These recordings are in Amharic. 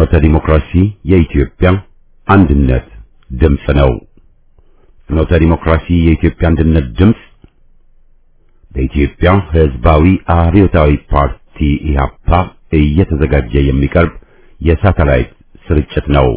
ፍኖተ ዲሞክራሲ የኢትዮጵያ አንድነት ድምፅ ነው። ፍኖተ ዲሞክራሲ የኢትዮጵያ አንድነት ድምፅ በኢትዮጵያ ሕዝባዊ አብዮታዊ ፓርቲ ኢህአፓ እየተዘጋጀ የሚቀርብ የሳተላይት ስርጭት ነው።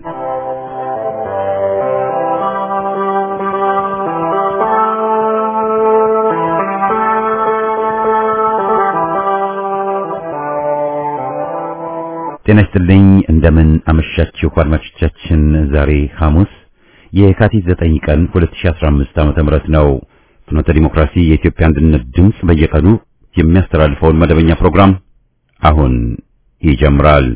ጤና ይስጥልኝ። እንደምን አመሻችሁ አድማጮቻችን። ዛሬ ሐሙስ የካቲት 9 ቀን 2015 ዓ.ም ነው። ፍኖተ ዲሞክራሲ የኢትዮጵያ አንድነት ድምፅ በየቀኑ የሚያስተላልፈውን መደበኛ ፕሮግራም አሁን ይጀምራል።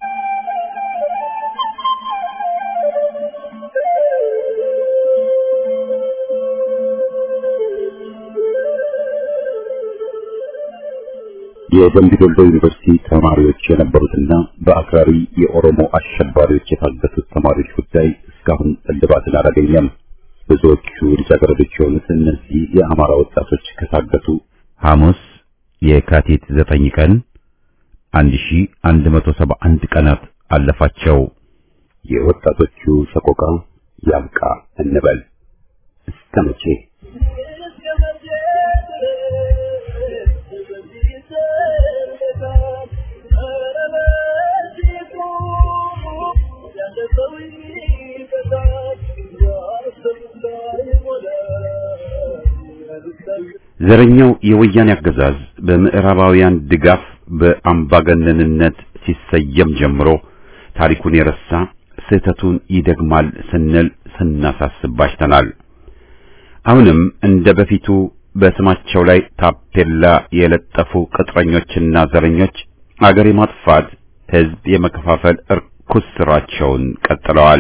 የደምቢ ዶሎ ዩኒቨርሲቲ ተማሪዎች የነበሩትና በአክራሪ የኦሮሞ አሸባሪዎች የታገቱት ተማሪዎች ጉዳይ እስካሁን እልባትን አላገኘም። ብዙዎቹ ልጃገረዶች የሆኑት እነዚህ የአማራ ወጣቶች ከታገቱ ሐሙስ የካቲት ዘጠኝ ቀን 1171 ቀናት አለፋቸው። የወጣቶቹ ሰቆቃ ያብቃ እንበል እስከ መቼ? ዘረኛው የወያኔ አገዛዝ በምዕራባውያን ድጋፍ በአምባገነንነት ሲሰየም ጀምሮ ታሪኩን የረሳ ስህተቱን ይደግማል ስንል ስናሳስብ ባሽተናል። አሁንም እንደ በፊቱ በስማቸው ላይ ታፔላ የለጠፉ ቅጥረኞችና ዘረኞች አገር የማጥፋት ሕዝብ የመከፋፈል እርኩስ ስራቸውን ቀጥለዋል።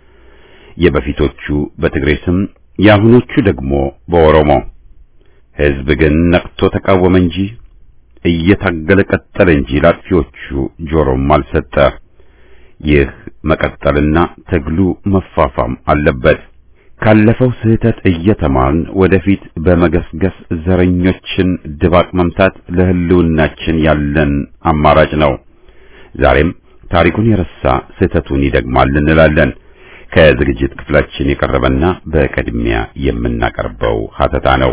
የበፊቶቹ በትግሬ ስም፣ የአሁኖቹ ደግሞ በኦሮሞ ሕዝብ ግን ነቅቶ ተቃወመ እንጂ እየታገለ ቀጠለ እንጂ ላጥፊዎቹ ጆሮም አልሰጠ። ይህ መቀጠልና ትግሉ መፋፋም አለበት። ካለፈው ስህተት እየተማርን ወደፊት በመገስገስ ዘረኞችን ድባቅ መምታት ለሕልውናችን ያለን አማራጭ ነው። ዛሬም ታሪኩን የረሳ ስህተቱን ይደግማል እንላለን። ከዝግጅት ክፍላችን የቀረበና በቅድሚያ የምናቀርበው ሀተታ ነው።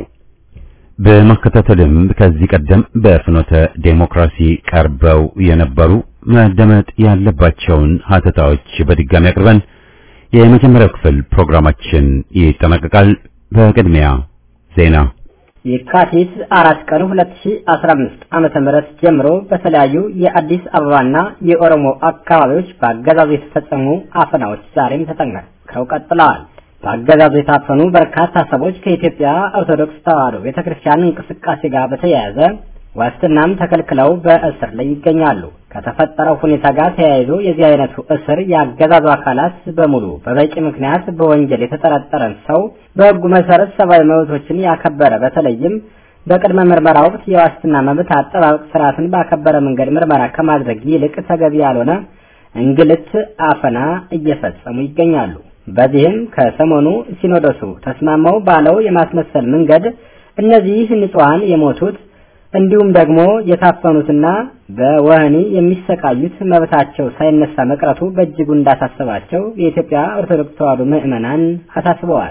በማከታተልም ከዚህ ቀደም በፍኖተ ዴሞክራሲ ቀርበው የነበሩ መደመጥ ያለባቸውን ሀተታዎች በድጋሚ አቅርበን የመጀመሪያው ክፍል ፕሮግራማችን ይጠናቀቃል። በቅድሚያ ዜና። የካቲት አራት ቀን 2015 ዓመተ ምህረት ጀምሮ በተለያዩ የአዲስ አበባና የኦሮሞ አካባቢዎች በአገዛዙ የተፈጸሙ አፈናዎች ዛሬም ተጠናክረው ቀጥለዋል። በአገዛዙ የታፈኑ በርካታ ሰዎች ከኢትዮጵያ ኦርቶዶክስ ተዋሕዶ ቤተክርስቲያን እንቅስቃሴ ጋር በተያያዘ ዋስትናም ተከልክለው በእስር ላይ ይገኛሉ። ከተፈጠረው ሁኔታ ጋር ተያይዞ የዚህ አይነቱ እስር የአገዛዙ አካላት በሙሉ በበቂ ምክንያት በወንጀል የተጠረጠረን ሰው በሕጉ መሰረት ሰብአዊ መብቶችን ያከበረ በተለይም በቅድመ ምርመራ ወቅት የዋስትና መብት አጠባበቅ ስርዓትን ባከበረ መንገድ ምርመራ ከማድረግ ይልቅ ተገቢ ያልሆነ እንግልት፣ አፈና እየፈጸሙ ይገኛሉ። በዚህም ከሰሞኑ ሲኖዶሱ ተስማማው ባለው የማስመሰል መንገድ እነዚህ ንጹሐን የሞቱት እንዲሁም ደግሞ የታፈኑትና በወህኒ የሚሰቃዩት መብታቸው ሳይነሳ መቅረቱ በእጅጉ እንዳሳሰባቸው የኢትዮጵያ ኦርቶዶክስ ተዋሕዶ ምዕመናን አሳስበዋል።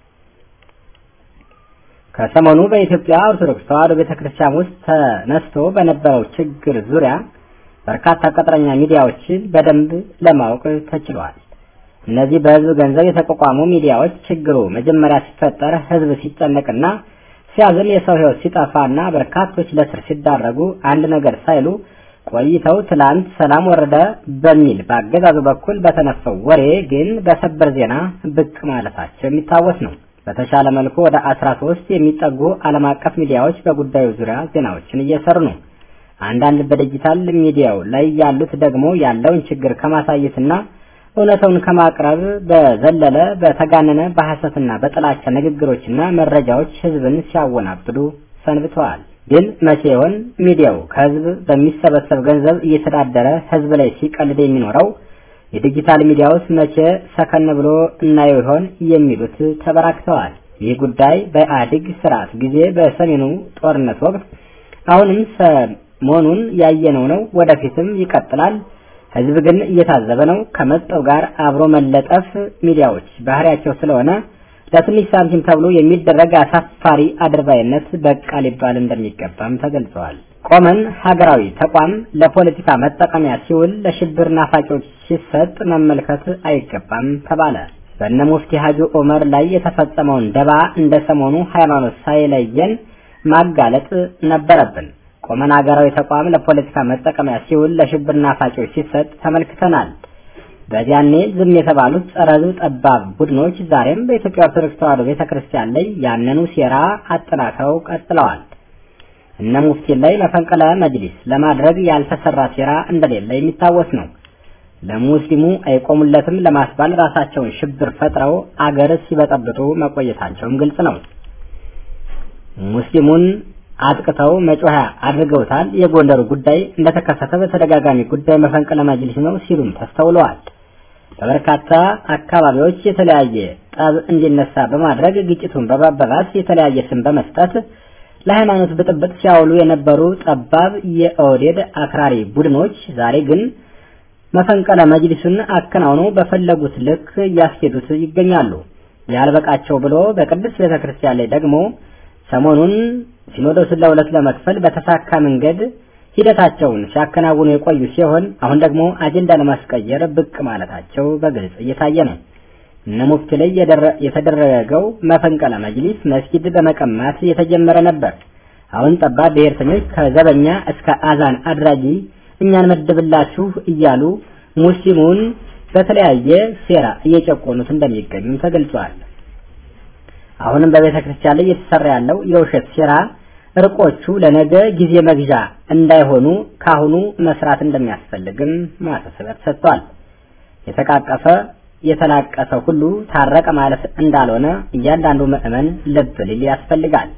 ከሰሞኑ በኢትዮጵያ ኦርቶዶክስ ተዋሕዶ ቤተክርስቲያን ውስጥ ተነስቶ በነበረው ችግር ዙሪያ በርካታ ቅጥረኛ ሚዲያዎችን በደንብ ለማወቅ ተችሏል። እነዚህ በህዝብ ገንዘብ የተቋቋሙ ሚዲያዎች ችግሩ መጀመሪያ ሲፈጠር ህዝብ ሲጨነቅና ሲያዝን የሰው ህይወት ሲጠፋና በርካቶች ለስር ሲዳረጉ አንድ ነገር ሳይሉ ቆይተው ትላንት ሰላም ወረደ በሚል በአገዛዙ በኩል በተነፈው ወሬ ግን በሰበር ዜና ብቅ ማለታቸው የሚታወስ ነው። በተሻለ መልኩ ወደ አስራ ሶስት የሚጠጉ ዓለም አቀፍ ሚዲያዎች በጉዳዩ ዙሪያ ዜናዎችን እየሰሩ ነው። አንዳንድ በዲጂታል ሚዲያው ላይ ያሉት ደግሞ ያለውን ችግር ከማሳየትና እውነታውን ከማቅረብ በዘለለ በተጋነነ በሐሰትና በጥላቻ ንግግሮችና መረጃዎች ህዝብን ሲያወናብዱ ሰንብተዋል። ግን መቼ ይሆን ሚዲያው ከህዝብ በሚሰበሰብ ገንዘብ እየተዳደረ ህዝብ ላይ ሲቀልድ የሚኖረው? የዲጂታል ሚዲያውስ መቼ ሰከን ብሎ እናየው ይሆን የሚሉት ተበራክተዋል። ይህ ጉዳይ በኢህአዴግ ስርዓት ጊዜ በሰሜኑ ጦርነት ወቅት አሁንም ሰሞኑን ያየነው ነው። ወደፊትም ይቀጥላል። ህዝብ ግን እየታዘበ ነው። ከመጣው ጋር አብሮ መለጠፍ ሚዲያዎች ባህሪያቸው ስለሆነ ለትንሽ ሳንቲም ተብሎ የሚደረግ አሳፋሪ አድርባይነት በቃ ሊባል እንደሚገባም ተገልጸዋል። ቆመን ሀገራዊ ተቋም ለፖለቲካ መጠቀሚያ ሲውል ለሽብር ናፋቂዎች ሲሰጥ መመልከት አይገባም ተባለ። በእነ ሙፍቲ ሀጂ ዑመር ላይ የተፈጸመውን ደባ እንደ ሰሞኑ ሃይማኖት ሳይለየን ማጋለጥ ነበረብን። ቆመን ሀገራዊ ተቋም ለፖለቲካ መጠቀሚያ ሲውል ለሽብር ናፋቂዎች ሲሰጥ ተመልክተናል። በዚያኔ ዝም የተባሉት ጸረ ሕዝብ ጠባብ ቡድኖች ዛሬም በኢትዮጵያ ኦርቶዶክስ ተዋሕዶ ቤተክርስቲያን ላይ ያንኑ ሴራ አጠናክረው ቀጥለዋል። እነ ሙፍቲን ላይ መፈንቅለ መጅሊስ ለማድረግ ያልተሰራ ሴራ እንደሌለ የሚታወስ ነው። ለሙስሊሙ አይቆሙለትም ለማስባል ራሳቸውን ሽብር ፈጥረው አገር ሲበጠብጡ መቆየታቸውም ግልጽ ነው። ሙስሊሙን አጥቅተው መጮያ አድርገውታል። የጎንደሩ ጉዳይ እንደተከሰተ በተደጋጋሚ ጉዳይ መፈንቅለ መጅሊስ ነው ሲሉም ተስተውለዋል። በበርካታ አካባቢዎች የተለያየ ጠብ እንዲነሳ በማድረግ ግጭቱን በማባባስ የተለያየ ስም በመስጠት ለሃይማኖት ብጥብጥ ሲያውሉ የነበሩ ጠባብ የኦህዴድ አክራሪ ቡድኖች ዛሬ ግን መፈንቅለ መጅሊሱን አከናውነው በፈለጉት ልክ እያስኬዱት ይገኛሉ። ያልበቃቸው ብሎ በቅድስት ቤተክርስቲያን ላይ ደግሞ ሰሞኑን ሲኖዶስን ለሁለት ለመክፈል በተሳካ መንገድ ሂደታቸውን ሲያከናውኑ የቆዩ ሲሆን አሁን ደግሞ አጀንዳ ለማስቀየር ብቅ ማለታቸው በግልጽ እየታየ ነው። እነ ሙፍቲ ላይ የተደረገው መፈንቅለ መጅሊስ መስጊድ በመቀማት የተጀመረ ነበር። አሁን ጠባብ ብሔርተኞች ከዘበኛ እስከ አዛን አድራጊ እኛን መድብላችሁ እያሉ ሙስሊሙን በተለያየ ሴራ እየጨቆኑት እንደሚገኙም ተገልጿል። አሁንም በቤተ ክርስቲያን ላይ እየተሰራ ያለው የውሸት ሴራ እርቆቹ ለነገ ጊዜ መግዣ እንዳይሆኑ ካሁኑ መስራት እንደሚያስፈልግም ማሳሰቢያ ተሰጥቷል። የተቃቀፈ የተላቀሰ ሁሉ ታረቀ ማለት እንዳልሆነ እያንዳንዱ ምዕመን ልብ ሊል ያስፈልጋል።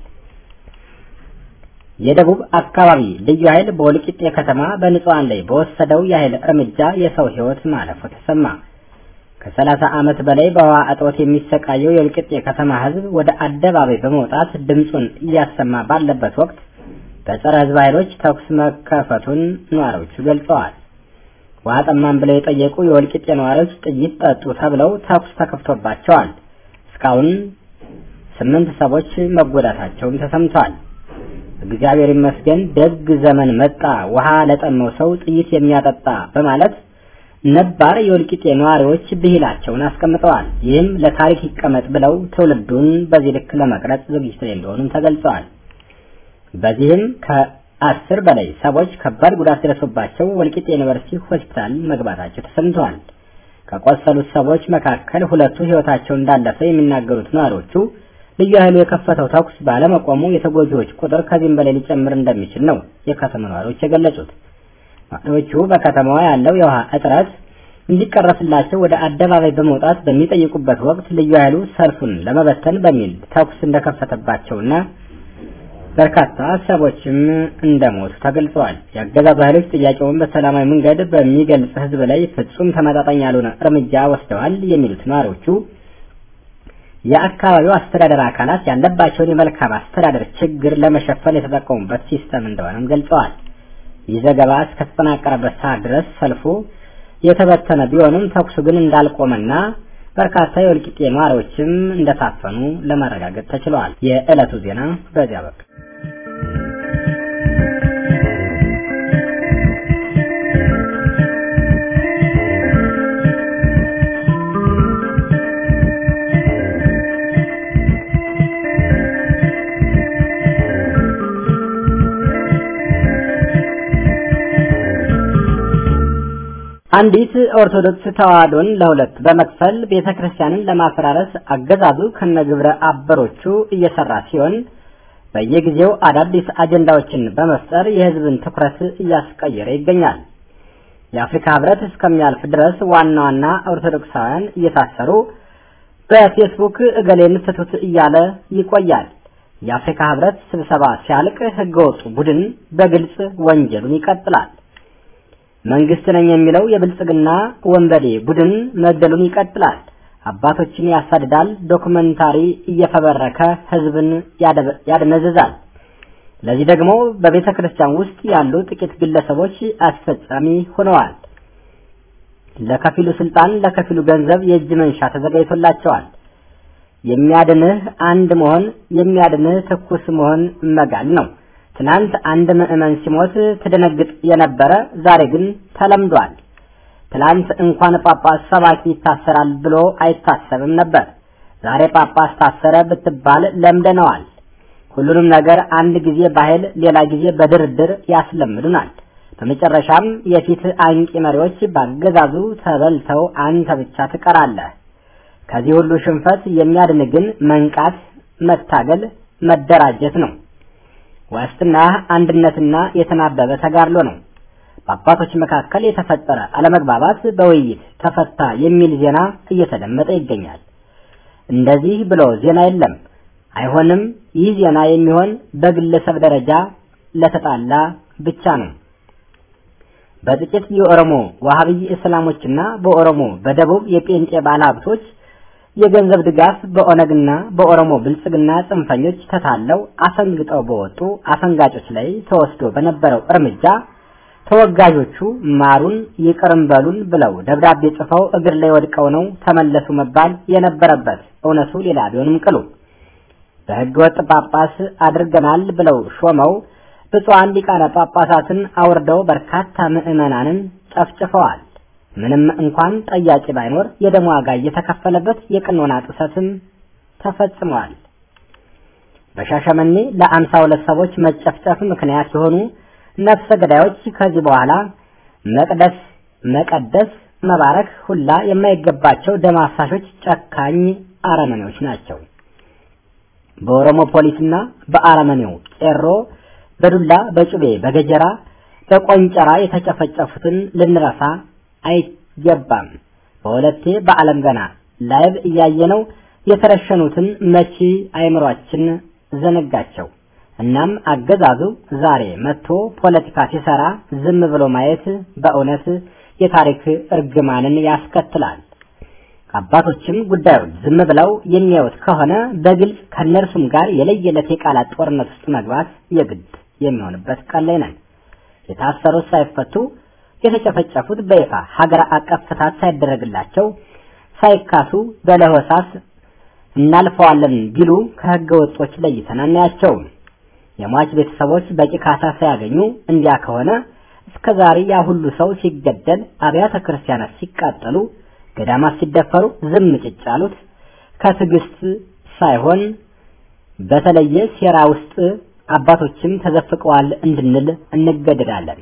የደቡብ አካባቢ ልዩ ኃይል በወልቂጤ ከተማ በንጹሃን ላይ በወሰደው የኃይል እርምጃ የሰው ሕይወት ማለፉ ተሰማ። ከሰላሳ ዓመት በላይ በውሃ እጦት የሚሰቃየው የወልቂጤ ከተማ ሕዝብ ወደ አደባባይ በመውጣት ድምፁን እያሰማ ባለበት ወቅት በጸረ ሕዝብ ኃይሎች ተኩስ መከፈቱን ነዋሪዎቹ ገልጸዋል። ውሃ ጠማን ብለው የጠየቁ የወልቂጤ ነዋሪዎች ጥይት ጠጡ ተብለው ተኩስ ተከፍቶባቸዋል። እስካሁን ስምንት ሰዎች መጎዳታቸውም ተሰምቷል። እግዚአብሔር ይመስገን ደግ ዘመን መጣ፣ ውሃ ለጠመው ሰው ጥይት የሚያጠጣ በማለት ነባር የወልቂጤ ነዋሪዎች ብሂላቸውን አስቀምጠዋል። ይህም ለታሪክ ይቀመጥ ብለው ትውልዱን በዚህ ልክ ለመቅረጽ ዝግጅት ላይ እንደሆኑም ተገልጸዋል። በዚህም ከአስር በላይ ሰዎች ከባድ ጉዳት ደርሶባቸው ወልቂጤ ዩኒቨርሲቲ ሆስፒታል መግባታቸው ተሰምተዋል። ከቆሰሉት ሰዎች መካከል ሁለቱ ሕይወታቸው እንዳለፈ የሚናገሩት ነዋሪዎቹ ልዩ ኃይሉ የከፈተው ተኩስ ባለመቆሙ የተጎጂዎች ቁጥር ከዚህም በላይ ሊጨምር እንደሚችል ነው የከተማ ነዋሪዎች የገለጹት። ነዋሪዎቹ በከተማዋ ያለው የውሃ እጥረት እንዲቀረፍላቸው ወደ አደባባይ በመውጣት በሚጠይቁበት ወቅት ልዩ ኃይሉ ሰልፉን ለመበተን በሚል ተኩስ እንደከፈተባቸውና በርካታ ሰዎችም እንደሞቱ ተገልጸዋል። የአገዛዙ ኃይሎች ጥያቄውን በሰላማዊ መንገድ በሚገልጽ ሕዝብ ላይ ፍጹም ተመጣጣኝ ያልሆነ እርምጃ ወስደዋል የሚሉት ነዋሪዎቹ የአካባቢው አስተዳደር አካላት ያለባቸውን የመልካም አስተዳደር ችግር ለመሸፈን የተጠቀሙበት ሲስተም እንደሆነም ገልጸዋል። ይህ ዘገባ እስከተጠናቀረበት ሰዓት ድረስ ሰልፉ የተበተነ ቢሆንም ተኩሱ ግን እንዳልቆመና በርካታ የወልቂጤ ነዋሪዎችም እንደታፈኑ ለማረጋገጥ ተችሏል። የዕለቱ ዜና በዚያ በቃ። አንዲት ኦርቶዶክስ ተዋህዶን ለሁለት በመክፈል ቤተክርስቲያንን ለማፈራረስ አገዛዙ ከነግብረ አበሮቹ እየሰራ ሲሆን በየጊዜው አዳዲስ አጀንዳዎችን በመፍጠር የሕዝብን ትኩረት እያስቀየረ ይገኛል። የአፍሪካ ሕብረት እስከሚያልፍ ድረስ ዋና ዋና ኦርቶዶክሳውያን እየታሰሩ በፌስቡክ እገሌን ፍቱት እያለ ይቆያል። የአፍሪካ ሕብረት ስብሰባ ሲያልቅ ሕገወጡ ቡድን በግልጽ ወንጀሉን ይቀጥላል። መንግስት ነኝ የሚለው የብልጽግና ወንበዴ ቡድን መግደሉን ይቀጥላል። አባቶችን ያሳድዳል። ዶክመንታሪ እየፈበረከ ህዝብን ያደነዝዛል። ለዚህ ደግሞ በቤተ ክርስቲያን ውስጥ ያሉ ጥቂት ግለሰቦች አስፈጻሚ ሆነዋል። ለከፊሉ ስልጣን፣ ለከፊሉ ገንዘብ የእጅ መንሻ ተዘጋጅቶላቸዋል። የሚያድንህ አንድ መሆን የሚያድንህ ትኩስ መሆን መጋል ነው። ትናንት አንድ ምዕመን ሲሞት ትደነግጥ የነበረ ዛሬ ግን ተለምዷል። ትላንት እንኳን ጳጳስ ሰባኪ ይታሰራል ብሎ አይታሰብም ነበር። ዛሬ ጳጳስ ታሰረ ብትባል ለምደነዋል። ሁሉንም ነገር አንድ ጊዜ በኃይል ሌላ ጊዜ በድርድር ያስለምዱናል። በመጨረሻም የፊት አንቂ መሪዎች ባገዛዙ ተበልተው አንተ ብቻ ትቀራለህ። ከዚህ ሁሉ ሽንፈት የሚያድን ግን መንቃት፣ መታገል፣ መደራጀት ነው። ዋስትና አንድነትና የተናበበ ተጋድሎ ነው። በአባቶች መካከል የተፈጠረ አለመግባባት በውይይት ተፈታ የሚል ዜና እየተደመጠ ይገኛል። እንደዚህ ብሎ ዜና የለም፣ አይሆንም። ይህ ዜና የሚሆን በግለሰብ ደረጃ ለተጣላ ብቻ ነው። በጥቂት የኦሮሞ ዋሃብይ እስላሞችና በኦሮሞ በደቡብ የጴንጤ ባለሀብቶች የገንዘብ ድጋፍ በኦነግና በኦሮሞ ብልጽግና ጽንፈኞች ተታለው አፈንግጠው በወጡ አፈንጋጮች ላይ ተወስዶ በነበረው እርምጃ ተወጋዦቹ ማሩን ይቅርም በሉን ብለው ደብዳቤ ጽፈው እግር ላይ ወድቀው ነው ተመለሱ መባል የነበረበት። እውነቱ ሌላ ቢሆንም ቅሉ በሕገ ወጥ ጳጳስ አድርገናል ብለው ሾመው ብፁዓን ሊቃነ ጳጳሳትን አውርደው በርካታ ምዕመናንን ጨፍጭፈዋል። ምንም እንኳን ጠያቂ ባይኖር የደም ዋጋ እየተከፈለበት የቅኖና ጥሰትም ተፈጽሟል። በሻሸመኔ ለአምሳ ሁለት ሰዎች መጨፍጨፍ ምክንያት የሆኑ ነፍሰ ገዳዮች ከዚህ በኋላ መቅደስ መቀደስ መባረክ ሁላ የማይገባቸው ደም አፋሾች ጨካኝ አረመኔዎች ናቸው። በኦሮሞ ፖሊስና በአረመኔው ቄሮ በዱላ በጩቤ በገጀራ በቆንጨራ የተጨፈጨፉትን ልንረሳ አይገባም። በሁለቴ በዓለም ገና ላይቭ እያየነው የተረሸኑትን መቼ አይምሯችን ዘነጋቸው። እናም አገዛዙ ዛሬ መጥቶ ፖለቲካ ሲሰራ ዝም ብሎ ማየት በእውነት የታሪክ እርግማንን ያስከትላል። አባቶችም ጉዳዩን ዝም ብለው የሚያዩት ከሆነ በግልጽ ከእነርሱም ጋር የለየለት የቃላት ጦርነት ውስጥ መግባት የግድ የሚሆንበት ቀን ላይ ነን። የታሰሩት ሳይፈቱ የተጨፈጨፉት በይፋ ሀገር አቀፍ ፍታት ሳይደረግላቸው ሳይካሱ በለሆሳስ እናልፈዋለን ቢሉ ከህገ ወጦች ለይተን አናያቸውም። የሟች ቤተሰቦች በቂ ካሳ ሳያገኙ እንዲያ ከሆነ እስከ ዛሬ ያ ሁሉ ሰው ሲገደል፣ አብያተ ክርስቲያናት ሲቃጠሉ፣ ገዳማት ሲደፈሩ ዝም ጭጭ ያሉት ከትዕግስት ሳይሆን በተለየ ሴራ ውስጥ አባቶችም ተዘፍቀዋል እንድንል እንገደዳለን።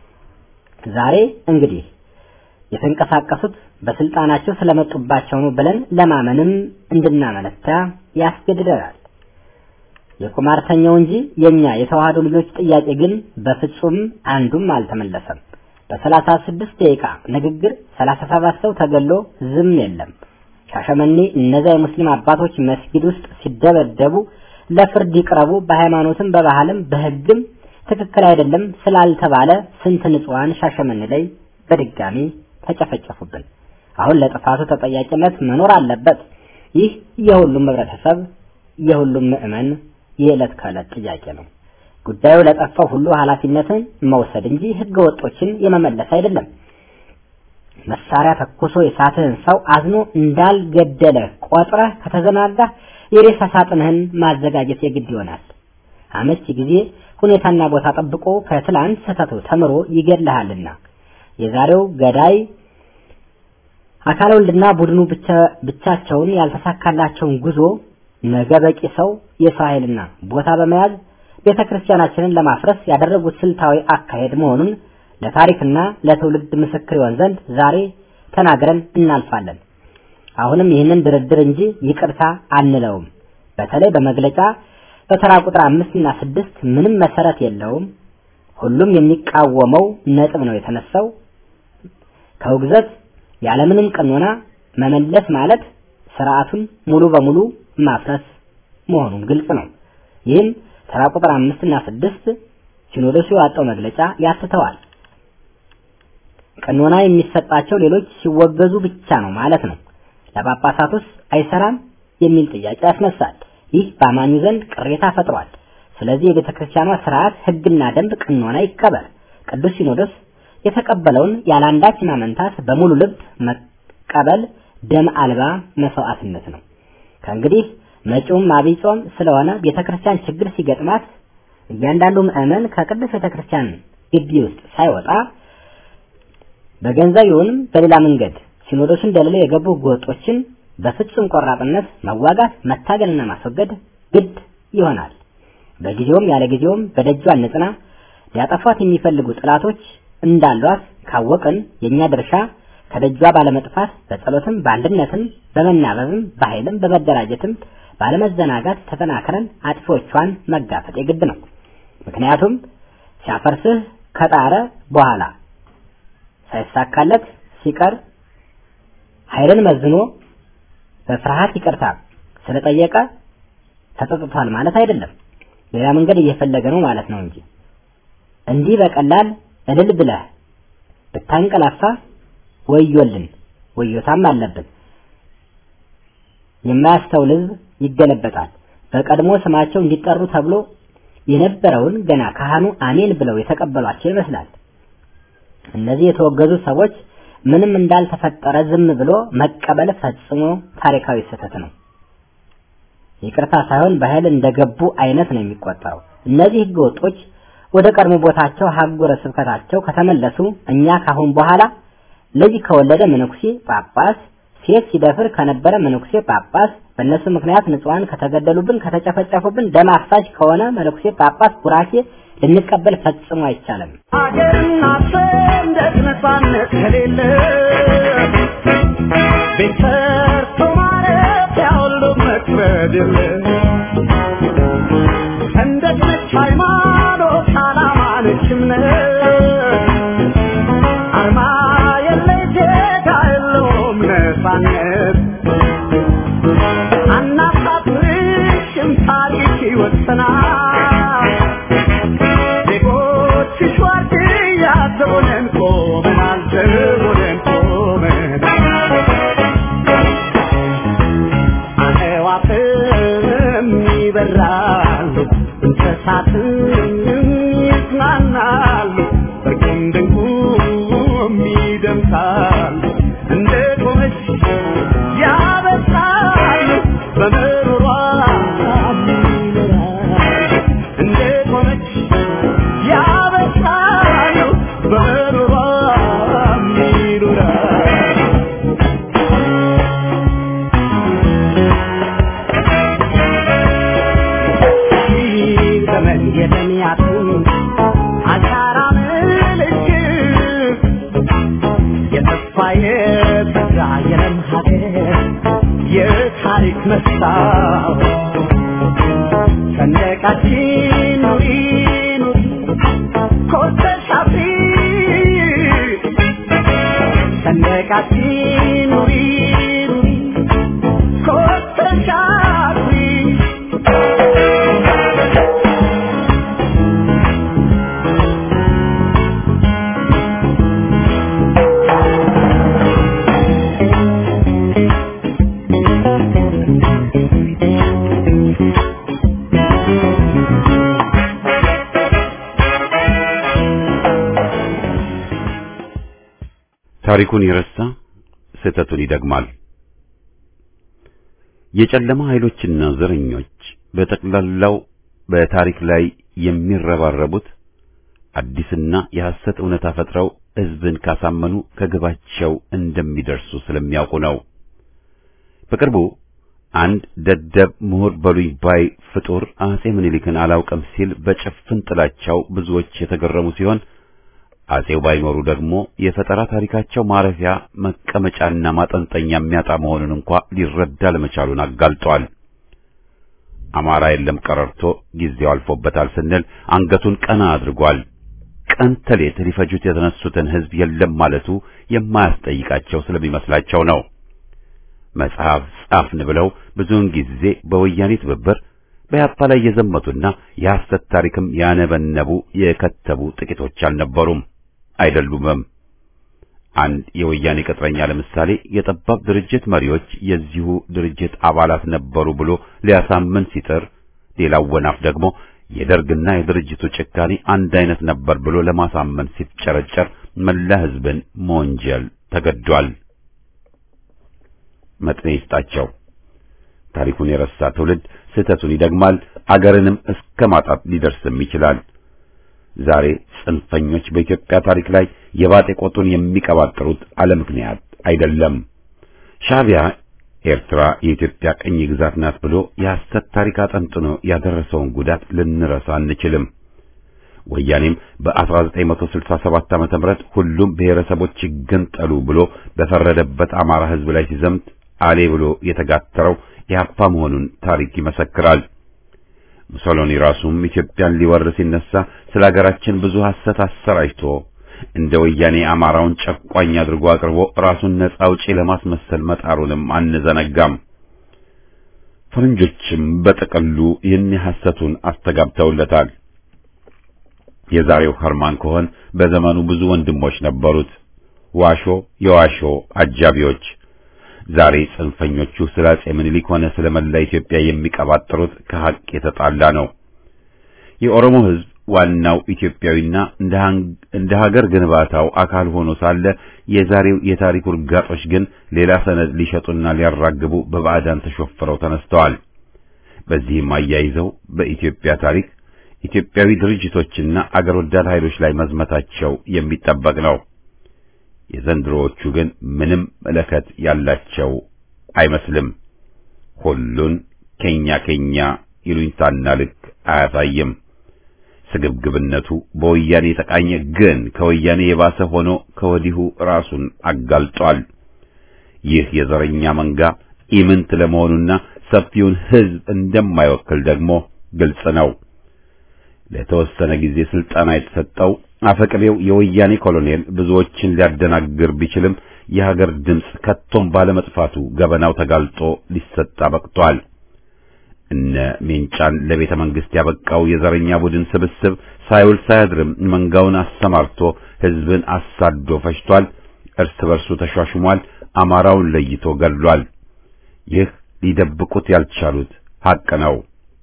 ዛሬ እንግዲህ የተንቀሳቀሱት በስልጣናቸው ስለመጡባቸው ነው ብለን ለማመንም እንድናመነታ ያስገድደናል። የቁማርተኛው እንጂ የኛ የተዋህዶ ልጆች ጥያቄ ግን በፍጹም አንዱም አልተመለሰም። በሰላሳ ስድስት ደቂቃ ንግግር ሰላሳ ሰባት ሰው ተገሎ ዝም የለም። ሻሸመኔ እነዛ የሙስሊም አባቶች መስጊድ ውስጥ ሲደበደቡ ለፍርድ ይቅረቡ በሃይማኖትም በባህልም በሕግም ትክክል አይደለም ስላልተባለ ስንት ንጹሐን ሻሸመኔ ላይ በድጋሚ ተጨፈጨፉብን። አሁን ለጥፋቱ ተጠያቂነት መኖር አለበት። ይህ የሁሉም ህብረተሰብ የሁሉም ምዕመን የዕለት ከዕለት ጥያቄ ነው። ጉዳዩ ለጠፋው ሁሉ ኃላፊነትን መውሰድ እንጂ ህገ ወጦችን የመመለስ አይደለም። መሳሪያ ተኩሶ የሳትህን ሰው አዝኖ እንዳልገደለ ቆጥረህ ከተዘናጋ የሬሳ ሳጥንህን ማዘጋጀት የግድ ይሆናል። አመቺ ጊዜ ሁኔታና ቦታ ጠብቆ ከትላንት ስህተቱ ተምሮ ይገድልሃልና የዛሬው ገዳይ አካለ ወልድና ቡድኑ ብቻቸውን ያልተሳካላቸውን ጉዞ ነገ በቂ ሰው የሰው ኃይልና ቦታ በመያዝ ቤተ ክርስቲያናችንን ለማፍረስ ያደረጉት ስልታዊ አካሄድ መሆኑን ለታሪክና ለትውልድ ምስክር ይሆን ዘንድ ዛሬ ተናግረን እናልፋለን። አሁንም ይህንን ድርድር እንጂ ይቅርታ አንለውም። በተለይ በመግለጫ በተራ ቁጥር አምስት እና ስድስት ምንም መሰረት የለውም። ሁሉም የሚቃወመው ነጥብ ነው የተነሳው። ከውግዘት ያለምንም ቀኖና መመለስ ማለት ስርዓቱን ሙሉ በሙሉ ማፍረስ መሆኑን ግልጽ ነው። ይህም ተራ ቁጥር አምስት እና ስድስት ሲኖዶሱ ያወጣው መግለጫ ያትተዋል። ቀኖና የሚሰጣቸው ሌሎች ሲወገዙ ብቻ ነው ማለት ነው። ለጳጳሳቱስ አይሰራም የሚል ጥያቄ ያስነሳል። ይህ በአማኙ ዘንድ ቅሬታ ፈጥሯል። ስለዚህ የቤተ ክርስቲያኗ ስርዓት፣ ሕግና ደንብ፣ ቀኖና ይከበር። ቅዱስ ሲኖዶስ የተቀበለውን ያለአንዳች ማመንታት በሙሉ ልብ መቀበል ደም አልባ መስዋዕትነት ነው። ከእንግዲህ መጪውም አብይ ጾም ስለሆነ ቤተክርስቲያን ችግር ሲገጥማት እያንዳንዱ ምዕመን ከቅዱስ ቤተክርስቲያን ግቢ ውስጥ ሳይወጣ በገንዘብ ይሁንም በሌላ መንገድ ሲኖዶሱን ደልለው የገቡ ጎጦችን በፍጹም ቆራጥነት መዋጋት፣ መታገልና ማስወገድ ግድ ይሆናል። በጊዜውም ያለ ጊዜውም በደጇ ንጽና ሊያጠፏት የሚፈልጉ ጥላቶች እንዳሏት ካወቅን የኛ ድርሻ ከደጇ ባለመጥፋት በጸሎትም በአንድነትም በመናበብም በኃይልም በመደራጀትም ባለመዘናጋት ተጠናክረን አጥፊዎቿን መጋፈጥ የግድ ነው። ምክንያቱም ሲያፈርስህ ከጣረ በኋላ ሳይሳካለት ሲቀር ኃይልን መዝኖ በፍርሃት ይቅርታ ስለጠየቀ ተጸጽቷል ማለት አይደለም። ሌላ መንገድ እየፈለገ ነው ማለት ነው እንጂ እንዲህ በቀላል እልል ብለህ ብታንቀላፋ ወዮልን፣ ወዮታም አለብን። የማያስተውል ሕዝብ ይገለበጣል። በቀድሞ ስማቸው እንዲጠሩ ተብሎ የነበረውን ገና ካህኑ አሜን ብለው የተቀበሏቸው ይመስላል። እነዚህ የተወገዙ ሰዎች ምንም እንዳልተፈጠረ ዝም ብሎ መቀበል ፈጽሞ ታሪካዊ ስህተት ነው። ይቅርታ ሳይሆን በኃይል እንደገቡ አይነት ነው የሚቆጠረው። እነዚህ ህገ ወጦች ወደ ቀድሞ ቦታቸው ሀገረ ስብከታቸው ከተመለሱ እኛ ካሁን በኋላ ልጅ ከወለደ መነኩሴ ጳጳስ፣ ሴት ሲደፍር ከነበረ መነኩሴ ጳጳስ፣ በእነሱ ምክንያት ንጹሐን ከተገደሉብን ከተጨፈጨፉብን፣ ደም አፍሳሽ ከሆነ መነኩሴ ጳጳስ ቡራኬ ልንቀበል ፈጽሞ አይቻልም። አገርና ሰንደቅ ነፃነት ከሌለ ቤት ሰርቶ ማረፊያ ሁሉ መክበድ የለ ሰንደቅ ነች ሃይማኖት፣ ዓላማ ነች እምነት አርማ የለይ ዜጋ የለውም ነፃነት አናሳፍርሽም ታሪክ ይወሰናል ዜጎችሽ ዋርድያ ዘቦነን ቆመናል ዘቦነን ቆመናል አዕዋፍም ይበራሉ እንስሳትም ይዝናናሉ እርቁም ድንቁም ይደምሳሉ እንደ ቆመች ያበሳሉ በምሩሯ ይኖራሉ እንደ ቆመች ያበሳሉ በምሩሯ ይኖራሉ ዘመን የተሚያቱ አሻራ ምልክት የተስፋ የተስፋ የለም ሀገር የታሪክ መስታወት ሰንደቃችን ኑሪ ኑሪ ኮስተሽ አብሪ ሰንደቃችን ኑሪ ኑሪ ኮስተሽ አብሪ ታሪኩን የረሳ ስህተቱን ይደግማል። የጨለማ ኃይሎችና ዘረኞች በጠቅላላው በታሪክ ላይ የሚረባረቡት አዲስና የሐሰት እውነታ ፈጥረው ሕዝብን ካሳመኑ ከግባቸው እንደሚደርሱ ስለሚያውቁ ነው። በቅርቡ አንድ ደደብ ምሁር በሉኝ ባይ ፍጡር አጼ ምኒልክን አላውቅም ሲል በጭፍን ጥላቻው ብዙዎች የተገረሙ ሲሆን አጼው ባይኖሩ ደግሞ የፈጠራ ታሪካቸው ማረፊያ መቀመጫና ማጠንጠኛ የሚያጣ መሆኑን እንኳ ሊረዳ ለመቻሉን አጋልጧል። አማራ የለም ቀረርቶ ጊዜው አልፎበታል ስንል አንገቱን ቀና አድርጓል። ቀን ተሌት ሊፈጁት የተነሱትን ሕዝብ የለም ማለቱ የማያስጠይቃቸው ስለሚመስላቸው ነው። መጽሐፍ ጻፍን ብለው ብዙውን ጊዜ በወያኔ ትብብር በያፓ ላይ የዘመቱና የሐሰት ታሪክም ያነበነቡ የከተቡ ጥቂቶች አልነበሩም አይደሉምም። አንድ የወያኔ ቅጥረኛ ለምሳሌ የጠባብ ድርጅት መሪዎች የዚሁ ድርጅት አባላት ነበሩ ብሎ ሊያሳምን ሲጥር፣ ሌላው ወናፍ ደግሞ የደርግና የድርጅቱ ጭካኔ አንድ አይነት ነበር ብሎ ለማሳመን ሲፍጨረጨር መላ ሕዝብን መወንጀል ተገዷል። መጥኔ ይስጣቸው። ታሪኩን የረሳ ትውልድ ስህተቱን ይደግማል፣ አገርንም እስከ ማጣት ሊደርስም ይችላል። ዛሬ ጽንፈኞች በኢትዮጵያ ታሪክ ላይ የባጤ ቆጡን የሚቀባጥሩት አለ ምክንያት አይደለም። ሻዕቢያ ኤርትራ የኢትዮጵያ ቅኝ ግዛት ናት ብሎ የሐሰት ታሪክ አጠንጥኖ ያደረሰውን ጉዳት ልንረሳ አንችልም። ወያኔም በ1967 ዓመተ ምህረት ሁሉም ብሔረሰቦች ይገንጠሉ ብሎ በፈረደበት አማራ ሕዝብ ላይ ሲዘምት አሌ ብሎ የተጋተረው ኢህአፓ መሆኑን ታሪክ ይመሰክራል። ሙሶሎኒ ራሱም ኢትዮጵያን ሊወር ሲነሳ ስለ ሀገራችን ብዙ ሐሰት አሰራጭቶ እንደ ወያኔ አማራውን ጨቋኝ አድርጎ አቅርቦ ራሱን ነጻ አውጪ ለማስመሰል መጣሩንም አንዘነጋም። ፈረንጆችም በጥቅሉ ይህን ሐሰቱን አስተጋብተውለታል። የዛሬው ኸርማን ኮሆን በዘመኑ ብዙ ወንድሞች ነበሩት፣ ዋሾ የዋሾ አጃቢዎች። ዛሬ ጽንፈኞቹ ስለ አጼ ምኒልክ ሆነ ስለ መላ ኢትዮጵያ የሚቀባጥሩት ከሐቅ የተጣላ ነው። የኦሮሞ ሕዝብ ዋናው ኢትዮጵያዊና እንደ ሀገር ግንባታው አካል ሆኖ ሳለ የዛሬው የታሪክ ውርጋጦች ግን ሌላ ሰነድ ሊሸጡና ሊያራግቡ በባዕዳን ተሾፍረው ተነስተዋል። በዚህም አያይዘው በኢትዮጵያ ታሪክ ኢትዮጵያዊ ድርጅቶችና አገር ወዳድ ኃይሎች ላይ መዝመታቸው የሚጠበቅ ነው። የዘንድሮዎቹ ግን ምንም መለከት ያላቸው አይመስልም። ሁሉን ኬኛ ኬኛ ይሉኝታና ልክ አያሳይም። ስግብግብነቱ በወያኔ የተቃኘ ግን ከወያኔ የባሰ ሆኖ ከወዲሁ ራሱን አጋልጧል። ይህ የዘረኛ መንጋ ኢምንት ለመሆኑና ሰፊውን ሕዝብ እንደማይወክል ደግሞ ግልጽ ነው። ለተወሰነ ጊዜ ስልጠና የተሰጠው አፈቅቤው የወያኔ ኮሎኔል ብዙዎችን ሊያደናግር ቢችልም የሀገር ድምፅ ከቶም ባለመጥፋቱ ገበናው ተጋልጦ ሊሰጣ በቅቷል። እነ ሜንጫን ለቤተ መንግስት ያበቃው የዘረኛ ቡድን ስብስብ ሳይውል ሳያድርም መንጋውን አሰማርቶ ሕዝብን አሳዶ ፈጅቷል። እርስ በርሱ ተሿሽሟል። አማራውን ለይቶ ገድሏል። ይህ ሊደብቁት ያልቻሉት ሐቅ ነው።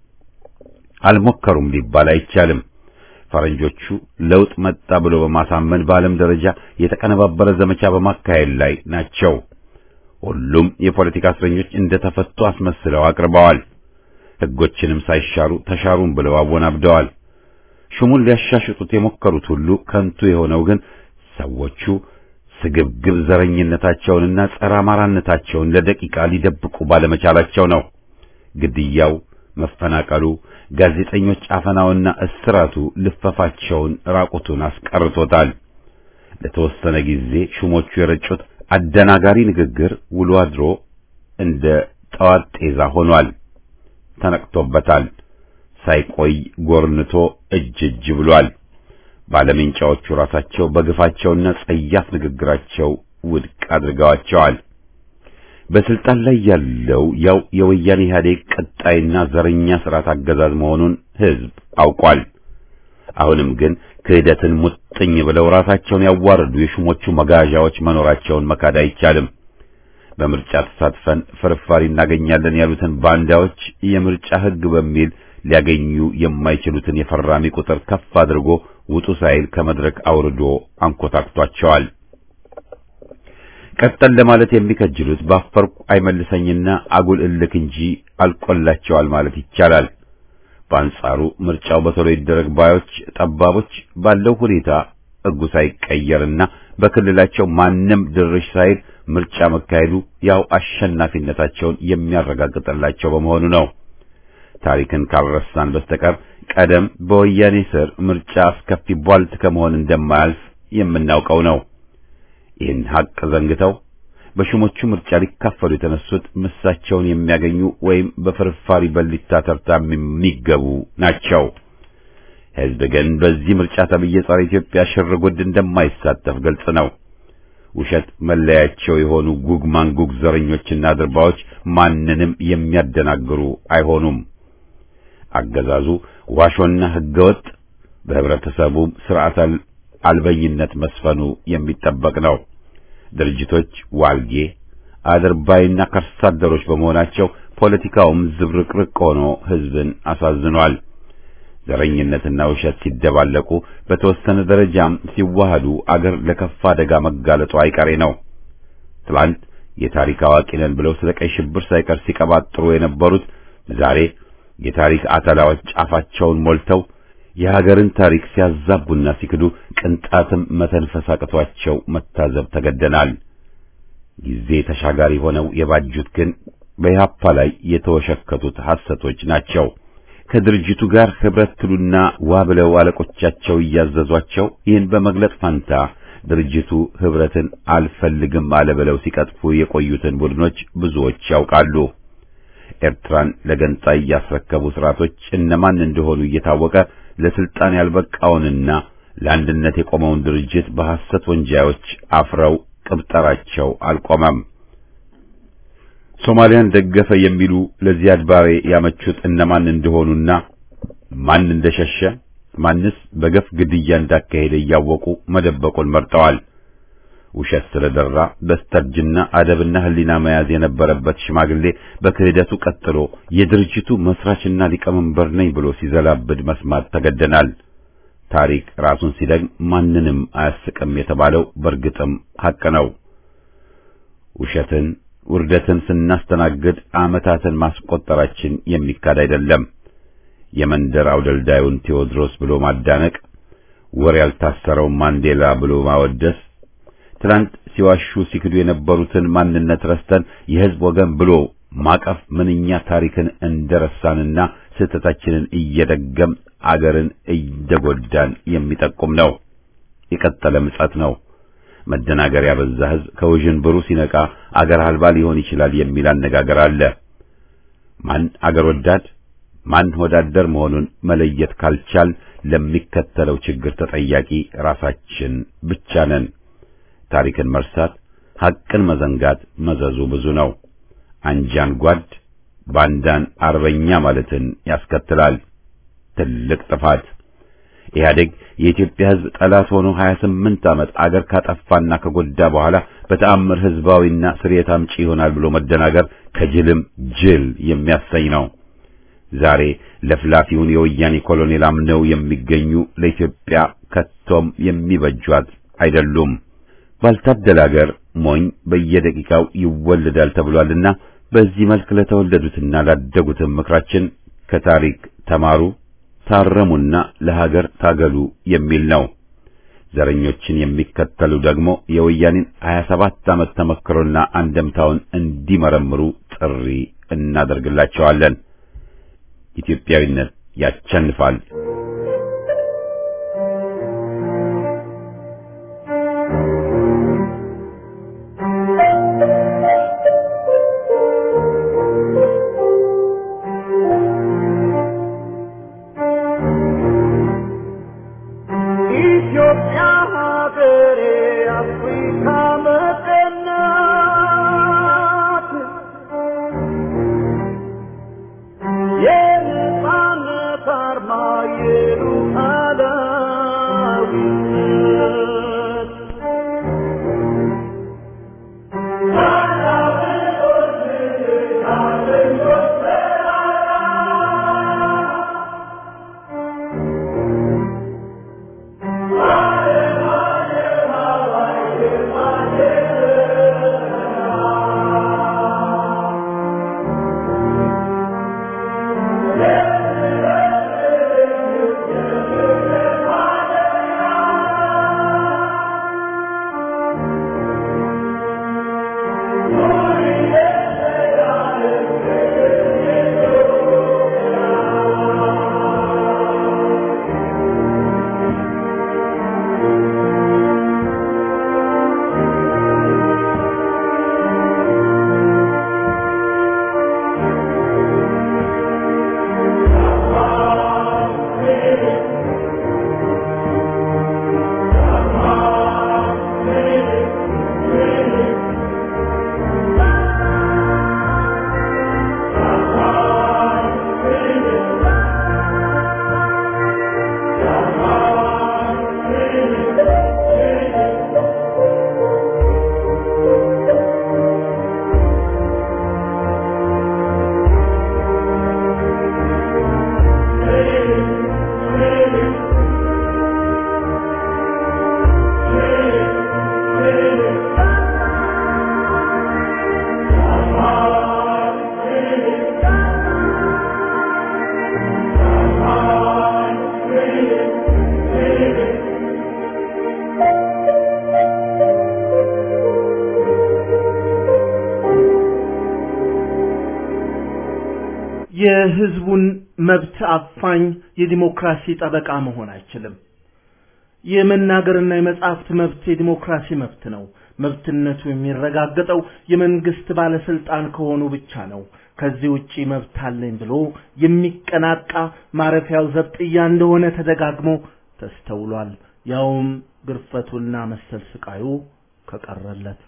አልሞከሩም ሊባል አይቻልም። ፈረንጆቹ ለውጥ መጣ ብሎ በማሳመን በዓለም ደረጃ የተቀነባበረ ዘመቻ በማካሄድ ላይ ናቸው። ሁሉም የፖለቲካ እስረኞች እንደተፈቱ አስመስለው አቅርበዋል። ሕጎችንም ሳይሻሩ ተሻሩም ብለው አወናብደዋል። ሹሙን ሊያሻሽጡት የሞከሩት ሁሉ ከንቱ የሆነው ግን ሰዎቹ ስግብግብ ዘረኝነታቸውንና ጸረ አማራነታቸውን ለደቂቃ ሊደብቁ ባለመቻላቸው ነው። ግድያው፣ መፈናቀሉ፣ ጋዜጠኞች አፈናውና እስራቱ ልፈፋቸውን ራቁቱን አስቀርቶታል። ለተወሰነ ጊዜ ሹሞቹ የረጩት አደናጋሪ ንግግር ውሎ አድሮ እንደ ጠዋት ጤዛ ሆኗል። ተነቅቶበታል። ሳይቆይ ጎርንቶ እጅ እጅ ብሏል። ባለምንጫዎቹ ራሳቸው በግፋቸውና ጸያፍ ንግግራቸው ውድቅ አድርገዋቸዋል። በስልጣን ላይ ያለው ያው የወያኔ ኢህአዴግ ቀጣይና ዘረኛ ስርዓት አገዛዝ መሆኑን ሕዝብ አውቋል። አሁንም ግን ክህደትን ሙጥኝ ብለው ራሳቸውን ያዋረዱ የሹሞቹ መጋዣዎች መኖራቸውን መካድ አይቻልም። በምርጫ ተሳትፈን ፍርፋሪ እናገኛለን ያሉትን ባንዳዎች የምርጫ ሕግ በሚል ሊያገኙ የማይችሉትን የፈራሚ ቁጥር ከፍ አድርጎ ውጡ ሳይል ከመድረክ አውርዶ አንኮታክቷቸዋል። ቀጠል ለማለት የሚከጅሉት ባፈርኩ አይመልሰኝና አጉል እልክ እንጂ አልቆላቸዋል ማለት ይቻላል። በአንጻሩ ምርጫው በቶሎ ይደረግ ባዮች ጠባቦች ባለው ሁኔታ ሕጉ ሳይቀየርና በክልላቸው ማንም ድርሽ ሳይል ምርጫ መካሄዱ ያው አሸናፊነታቸውን የሚያረጋግጥላቸው በመሆኑ ነው። ታሪክን ካልረሳን በስተቀር ቀደም በወያኔ ስር ምርጫ አስከፊ ቧልት ከመሆን እንደማያልፍ የምናውቀው ነው። ይህን ሐቅ ዘንግተው በሹሞቹ ምርጫ ሊካፈሉ የተነሱት ምሳቸውን የሚያገኙ ወይም በፍርፋሪ በሊታ ተርታ የሚገቡ ናቸው። ሕዝብ ግን በዚህ ምርጫ ተብዬ ጸረ ኢትዮጵያ ሽር ጉድ እንደማይሳተፍ ግልጽ ነው። ውሸት መለያቸው የሆኑ ጉግ ማንጉግ ዘረኞችና ድርባዎች ማንንም የሚያደናግሩ አይሆኑም። አገዛዙ ዋሾና ሕገወጥ በህብረተሰቡ ስርዓት አልበኝነት መስፈኑ የሚጠበቅ ነው። ድርጅቶች ዋልጌ አድርባይና ከርሳ አደሮች በመሆናቸው ፖለቲካውም ዝብርቅርቅ ሆኖ ሕዝብን አሳዝኗል። ዘረኝነትና ውሸት ሲደባለቁ በተወሰነ ደረጃም ሲዋሃዱ አገር ለከፋ አደጋ መጋለጡ አይቀሬ ነው። ትላንት የታሪክ አዋቂ ነን ብለው ስለ ቀይ ሽብር ሳይቀር ሲቀባጥሩ የነበሩት ዛሬ የታሪክ አተላዎች ጫፋቸውን ሞልተው የሀገርን ታሪክ ሲያዛቡና ሲክዱ ቅንጣትም መተንፈስ አቅቷቸው መታዘብ ተገደናል። ጊዜ ተሻጋሪ ሆነው የባጁት ግን በኢህአፓ ላይ የተወሸከቱት ሐሰቶች ናቸው። ከድርጅቱ ጋር ህብረት ትሉና ዋ ብለው አለቆቻቸው እያዘዟቸው ይህን በመግለጥ ፋንታ ድርጅቱ ህብረትን አልፈልግም አለ ብለው ሲቀጥፉ የቆዩትን ቡድኖች ብዙዎች ያውቃሉ። ኤርትራን ለገንጣይ ያስረከቡ ስርዓቶች እነማን እንደሆኑ እየታወቀ ለስልጣን ያልበቃውንና ለአንድነት የቆመውን ድርጅት በሐሰት ወንጃዮች አፍረው ቅብጠራቸው አልቆመም። ሶማሊያን ደገፈ የሚሉ ለዚያድ ባሬ ያመቹት እነማን እንደሆኑና ማን እንደሸሸ ማንስ በገፍ ግድያ እንዳካሄደ እያወቁ መደበቁን መርጠዋል። ውሸት ስለደራ በስተርጅና አደብና ሕሊና መያዝ የነበረበት ሽማግሌ በክህደቱ ቀጥሎ የድርጅቱ መስራችና ሊቀመንበር ነኝ ብሎ ሲዘላብድ መስማት ተገደናል። ታሪክ ራሱን ሲደግም ማንንም አያስቅም የተባለው በእርግጥም ሐቅ ነው። ውሸትን፣ ውርደትን ስናስተናግድ ዓመታትን ማስቆጠራችን የሚካድ አይደለም። የመንደር አውደልዳዩን ቴዎድሮስ ብሎ ማዳነቅ፣ ወር ያልታሰረው ማንዴላ ብሎ ማወደስ፣ ትናንት ሲዋሹ ሲክዱ የነበሩትን ማንነት ረስተን የሕዝብ ወገን ብሎ ማቀፍ ምንኛ ታሪክን እንደረሳንና ስህተታችንን እየደገም አገርን እየጎዳን የሚጠቁም ነው። የቀጠለ ምጸት ነው። መደናገር ያበዛ ሕዝብ ከውዥንብሩ ሲነቃ አገር አልባ ሊሆን ይችላል የሚል አነጋገር አለ። ማን አገር ወዳድ ማን ወዳደር መሆኑን መለየት ካልቻል ለሚከተለው ችግር ተጠያቂ ራሳችን ብቻ ነን። ታሪክን መርሳት፣ ሐቅን መዘንጋት መዘዙ ብዙ ነው። አንጃን ጓድ፣ ባንዳን አርበኛ ማለትን ያስከትላል። ትልቅ ጥፋት። ኢህአዴግ የኢትዮጵያ ሕዝብ ጠላት ሆኖ 28 ዓመት አገር ካጠፋና ከጎዳ በኋላ በተአምር ሕዝባዊና ስርየት አምጪ ይሆናል ብሎ መደናገር ከጅልም ጅል የሚያሰኝ ነው። ዛሬ ለፍላፊውን የወያኔ ኮሎኔል አምነው የሚገኙ ለኢትዮጵያ ከቶም የሚበጇት አይደሉም። ባልታደለ አገር ሞኝ በየደቂቃው ይወለዳል ተብሏልና በዚህ መልክ ለተወለዱትና ላደጉትም ምክራችን ከታሪክ ተማሩ፣ ታረሙና ለሀገር ታገሉ የሚል ነው። ዘረኞችን የሚከተሉ ደግሞ የወያኔን 27 ዓመት ተመክሮና አንደምታውን እንዲመረምሩ ጥሪ እናደርግላቸዋለን። ኢትዮጵያዊነት ያቸንፋል። ኢትዮጵያ ሀገሬ አፍሪካ መቀናት የነጻነት አርማ የሉዓላዊነት የህዝቡን መብት አፋኝ የዲሞክራሲ ጠበቃ መሆን አይችልም። የመናገርና የመጻሕፍት መብት የዲሞክራሲ መብት ነው። መብትነቱ የሚረጋገጠው የመንግስት ባለስልጣን ከሆኑ ብቻ ነው። ከዚህ ውጪ መብት አለኝ ብሎ የሚቀናቃ ማረፊያው ዘብጥያ እንደሆነ ተደጋግሞ ተስተውሏል። ያውም ግርፈቱና መሰል ስቃዩ ከቀረለት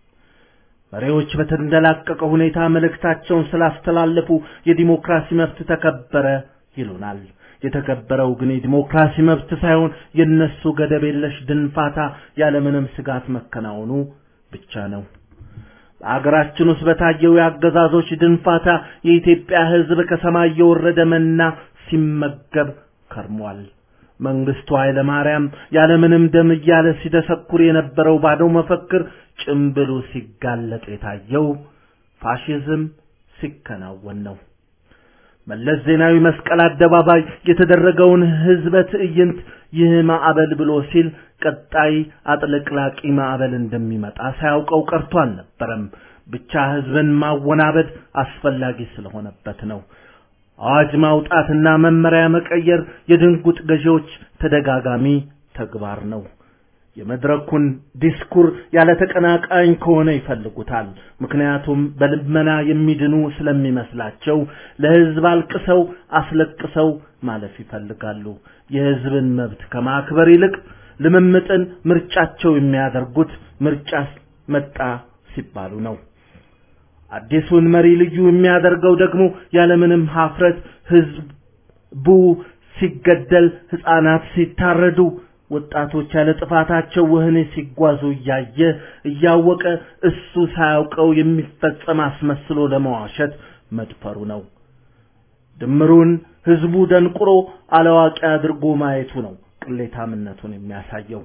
መሪዎች በተንደላቀቀ ሁኔታ መልእክታቸውን ስላስተላለፉ የዲሞክራሲ መብት ተከበረ ይሉናል። የተከበረው ግን የዲሞክራሲ መብት ሳይሆን የነሱ ገደብ የለሽ ድንፋታ ያለምንም ስጋት መከናወኑ ብቻ ነው። በአገራችን ውስጥ በታየው የአገዛዞች ድንፋታ የኢትዮጵያ ሕዝብ ከሰማይ የወረደ መና ሲመገብ ከርሟል። መንግስቱ ኃይለ ማርያም ያለምንም ደም እያለ ሲደሰኩር የነበረው ባዶ መፈክር ጭምብሉ ሲጋለጥ የታየው ፋሽዝም ሲከናወን ነው። መለስ ዜናዊ መስቀል አደባባይ የተደረገውን ህዝበ ትዕይንት ይህ ማዕበል ብሎ ሲል ቀጣይ አጥለቅላቂ ማዕበል እንደሚመጣ ሳያውቀው ቀርቶ አልነበረም። ብቻ ህዝብን ማወናበድ አስፈላጊ ስለሆነበት ነው። አዋጅ ማውጣትና መመሪያ መቀየር የድንጉጥ ገዢዎች ተደጋጋሚ ተግባር ነው። የመድረኩን ዲስኩር ያለ ተቀናቃኝ ከሆነ ይፈልጉታል። ምክንያቱም በልመና የሚድኑ ስለሚመስላቸው ለህዝብ አልቅሰው አስለቅሰው ማለፍ ይፈልጋሉ። የህዝብን መብት ከማክበር ይልቅ ልምምጥን ምርጫቸው የሚያደርጉት ምርጫ መጣ ሲባሉ ነው። አዲሱን መሪ ልዩ የሚያደርገው ደግሞ ያለምንም ሀፍረት ህዝቡ ሲገደል፣ ህፃናት ሲታረዱ ወጣቶች ያለ ጥፋታቸው ወህኒ ሲጓዙ እያየ እያወቀ እሱ ሳያውቀው የሚፈጸም አስመስሎ ለመዋሸት መድፈሩ ነው። ድምሩን ህዝቡ ደንቁሮ አላዋቂ አድርጎ ማየቱ ነው ቅሌታምነቱን የሚያሳየው።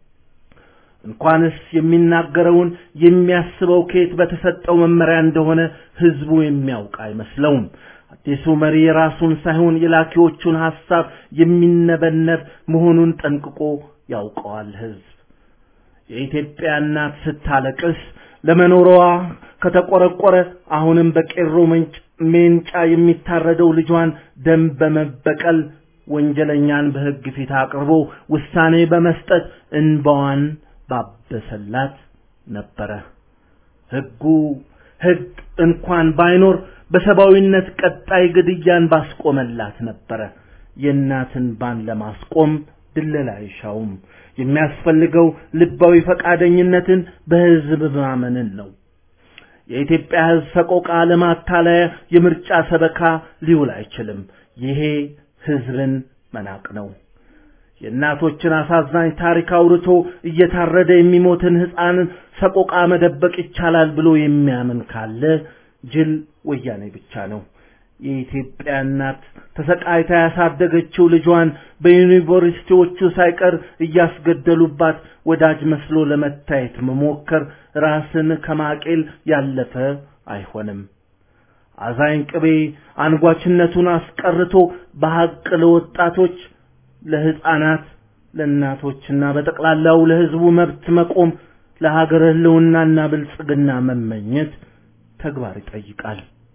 እንኳንስ የሚናገረውን የሚያስበው ከየት በተሰጠው መመሪያ እንደሆነ ህዝቡ የሚያውቅ አይመስለውም። አዲሱ መሪ የራሱን ሳይሆን የላኪዎቹን ሐሳብ የሚነበነብ መሆኑን ጠንቅቆ ያውቀዋል ህዝብ። የኢትዮጵያ እናት ስታለቅስ ለመኖሯ ከተቆረቆረ አሁንም በቄሮ ሜንጫ የሚታረደው ልጇን ደም በመበቀል ወንጀለኛን በህግ ፊት አቅርቦ ውሳኔ በመስጠት እንባዋን ባበሰላት ነበረ። ህጉ ህግ እንኳን ባይኖር በሰብአዊነት ቀጣይ ግድያን ባስቆመላት ነበረ። የእናትን ባን ለማስቆም ድለላ አይሻውም። የሚያስፈልገው ልባዊ ፈቃደኝነትን በህዝብ ማመንን ነው። የኢትዮጵያ ህዝብ ሰቆቃ ለማታለያ የምርጫ ሰበካ ሊውል አይችልም። ይሄ ህዝብን መናቅ ነው። የእናቶችን አሳዛኝ ታሪክ አውርቶ እየታረደ የሚሞትን ህፃንን ሰቆቃ መደበቅ ይቻላል ብሎ የሚያምን ካለ ጅል ወያኔ ብቻ ነው። የኢትዮጵያ እናት ተሰቃይታ ያሳደገችው ልጇን በዩኒቨርሲቲዎቹ ሳይቀር እያስገደሉባት ወዳጅ መስሎ ለመታየት መሞከር ራስን ከማቄል ያለፈ አይሆንም። አዛኝ ቅቤ አንጓችነቱን አስቀርቶ በሐቅ ለወጣቶች፣ ለህፃናት፣ ለእናቶችና በጠቅላላው ለህዝቡ መብት መቆም ለሀገር ህልውናና ብልጽግና መመኘት ተግባር ይጠይቃል።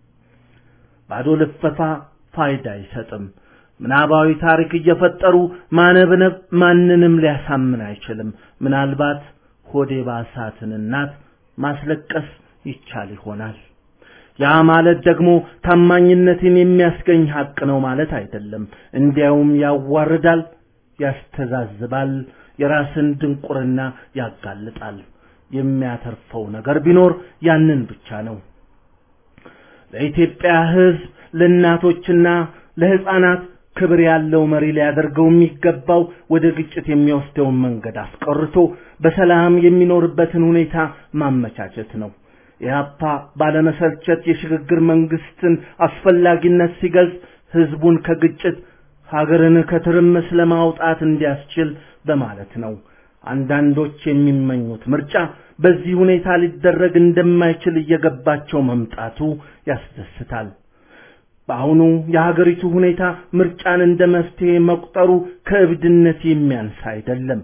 ባዶ ልፈፋ ፋይዳ አይሰጥም። ምናባዊ ታሪክ እየፈጠሩ ማነብነብ ማንንም ሊያሳምን አይችልም። ምናልባት ሆዴ ባሳትን እናት ማስለቀስ ይቻል ይሆናል። ያ ማለት ደግሞ ታማኝነትን የሚያስገኝ ሀቅ ነው ማለት አይደለም። እንዲያውም ያዋርዳል፣ ያስተዛዝባል፣ የራስን ድንቁርና ያጋልጣል። የሚያተርፈው ነገር ቢኖር ያንን ብቻ ነው። ለኢትዮጵያ ሕዝብ ለእናቶችና ለሕፃናት ክብር ያለው መሪ ሊያደርገው የሚገባው ወደ ግጭት የሚወስደውን መንገድ አስቀርቶ በሰላም የሚኖርበትን ሁኔታ ማመቻቸት ነው። ኢህአፓ ባለመሰልቸት የሽግግር መንግስትን አስፈላጊነት ሲገልጽ ህዝቡን ከግጭት ሀገርን ከትርምስ ለማውጣት እንዲያስችል በማለት ነው። አንዳንዶች የሚመኙት ምርጫ በዚህ ሁኔታ ሊደረግ እንደማይችል እየገባቸው መምጣቱ ያስደስታል። በአሁኑ የሀገሪቱ ሁኔታ ምርጫን እንደ መፍትሄ መቁጠሩ ከእብድነት የሚያንስ አይደለም።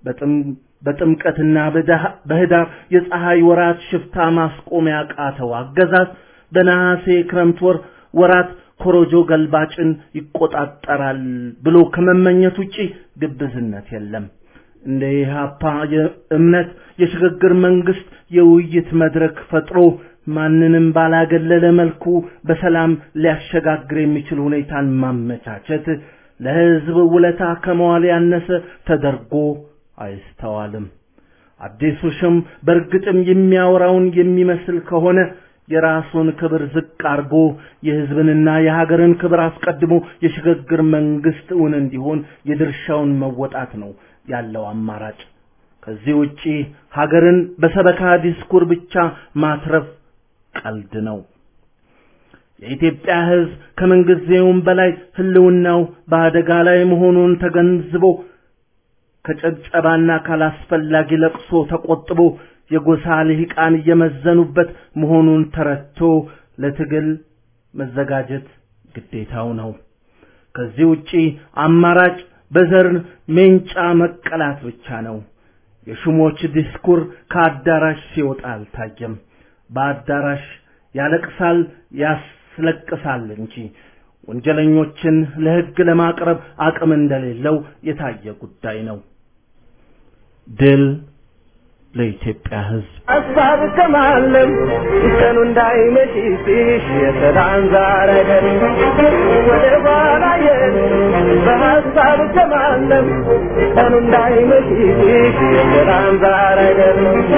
በጥምቀትና በህዳር የፀሐይ ወራት ሽፍታ ማስቆም ያቃተው አገዛዝ በነሐሴ ክረምት ወር ወራት ኮሮጆ ገልባጭን ይቆጣጠራል ብሎ ከመመኘት ውጪ ግብዝነት የለም። እንደ ኢህአፓ እምነት የሽግግር መንግስት የውይይት መድረክ ፈጥሮ ማንንም ባላገለለ መልኩ በሰላም ሊያሸጋግር የሚችል ሁኔታን ማመቻቸት ለህዝብ ውለታ ከመዋል ያነሰ ተደርጎ አይስተዋልም። አዲሱ ሽም በእርግጥም የሚያወራውን የሚመስል ከሆነ የራሱን ክብር ዝቅ አርጎ የህዝብንና የሀገርን ክብር አስቀድሞ የሽግግር መንግስት እውን እንዲሆን የድርሻውን መወጣት ነው ያለው አማራጭ። ከዚህ ውጪ ሀገርን በሰበካ ዲስኩር ብቻ ማትረፍ ቀልድ ነው። የኢትዮጵያ ህዝብ ከምንጊዜውም በላይ ህልውናው በአደጋ ላይ መሆኑን ተገንዝቦ ከጨብጨባና ካላስፈላጊ ለቅሶ ተቆጥቦ የጎሳ ልሂቃን እየመዘኑበት መሆኑን ተረድቶ ለትግል መዘጋጀት ግዴታው ነው። ከዚህ ውጪ አማራጭ በዘር ሜንጫ መቀላት ብቻ ነው። የሹሞች ዲስኩር ከአዳራሽ ሲወጣ አልታየም። በአዳራሽ ያለቅሳል፣ ያስለቅሳል እንጂ ወንጀለኞችን ለህግ ለማቅረብ አቅም እንደሌለው የታየ ጉዳይ ነው። ድል ለኢትዮጵያ ህዝብ። ሀሳብ ከማለም ቀኑ እንዳይመሽ ሲሽ የሰላም ዛረገን ወደ ኋላ የን በሀሳብ ከማለም ቀኑ እንዳይመሽ ሲሽ የሰላም ዛረገን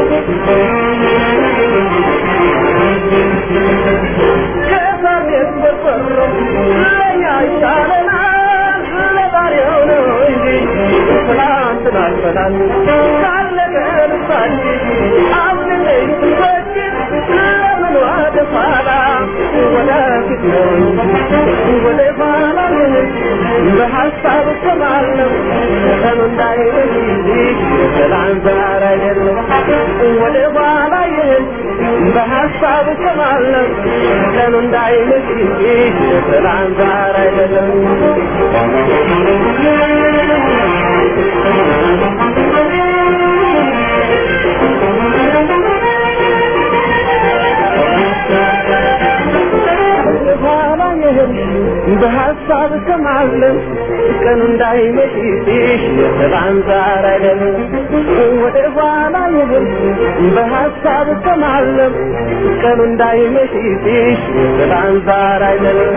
ከሳቤት በቆሮ ለኛ ይሻለናል ለዛሬው ነው እንጂ ትናንትን አልፈናል ካለቀ ልባችን አብልለኝ ስንፈጅር ለምን ወደ ኋላ ወደፊት ነው ወደ ኋላ በሀሳብ እሰማለሁ ቀኑ እንዳይመሽ ሰላም ዛሬ አይደለም ወደ ኋላ ይህን በሀሳብ እሰማለሁ ቀኑ እንዳይመሽ ሰላም ዛሬ አይደለም በኋላ ይህን በሀሳብ እሰማለሁ ቀኑ እንዳይመሽ የሰላም ዛር አይደለም ወደ ኋላ ይህን በሀሳብ እሰማለሁ ቀኑ እንዳይመሽ የሰላም ዛር አይደለም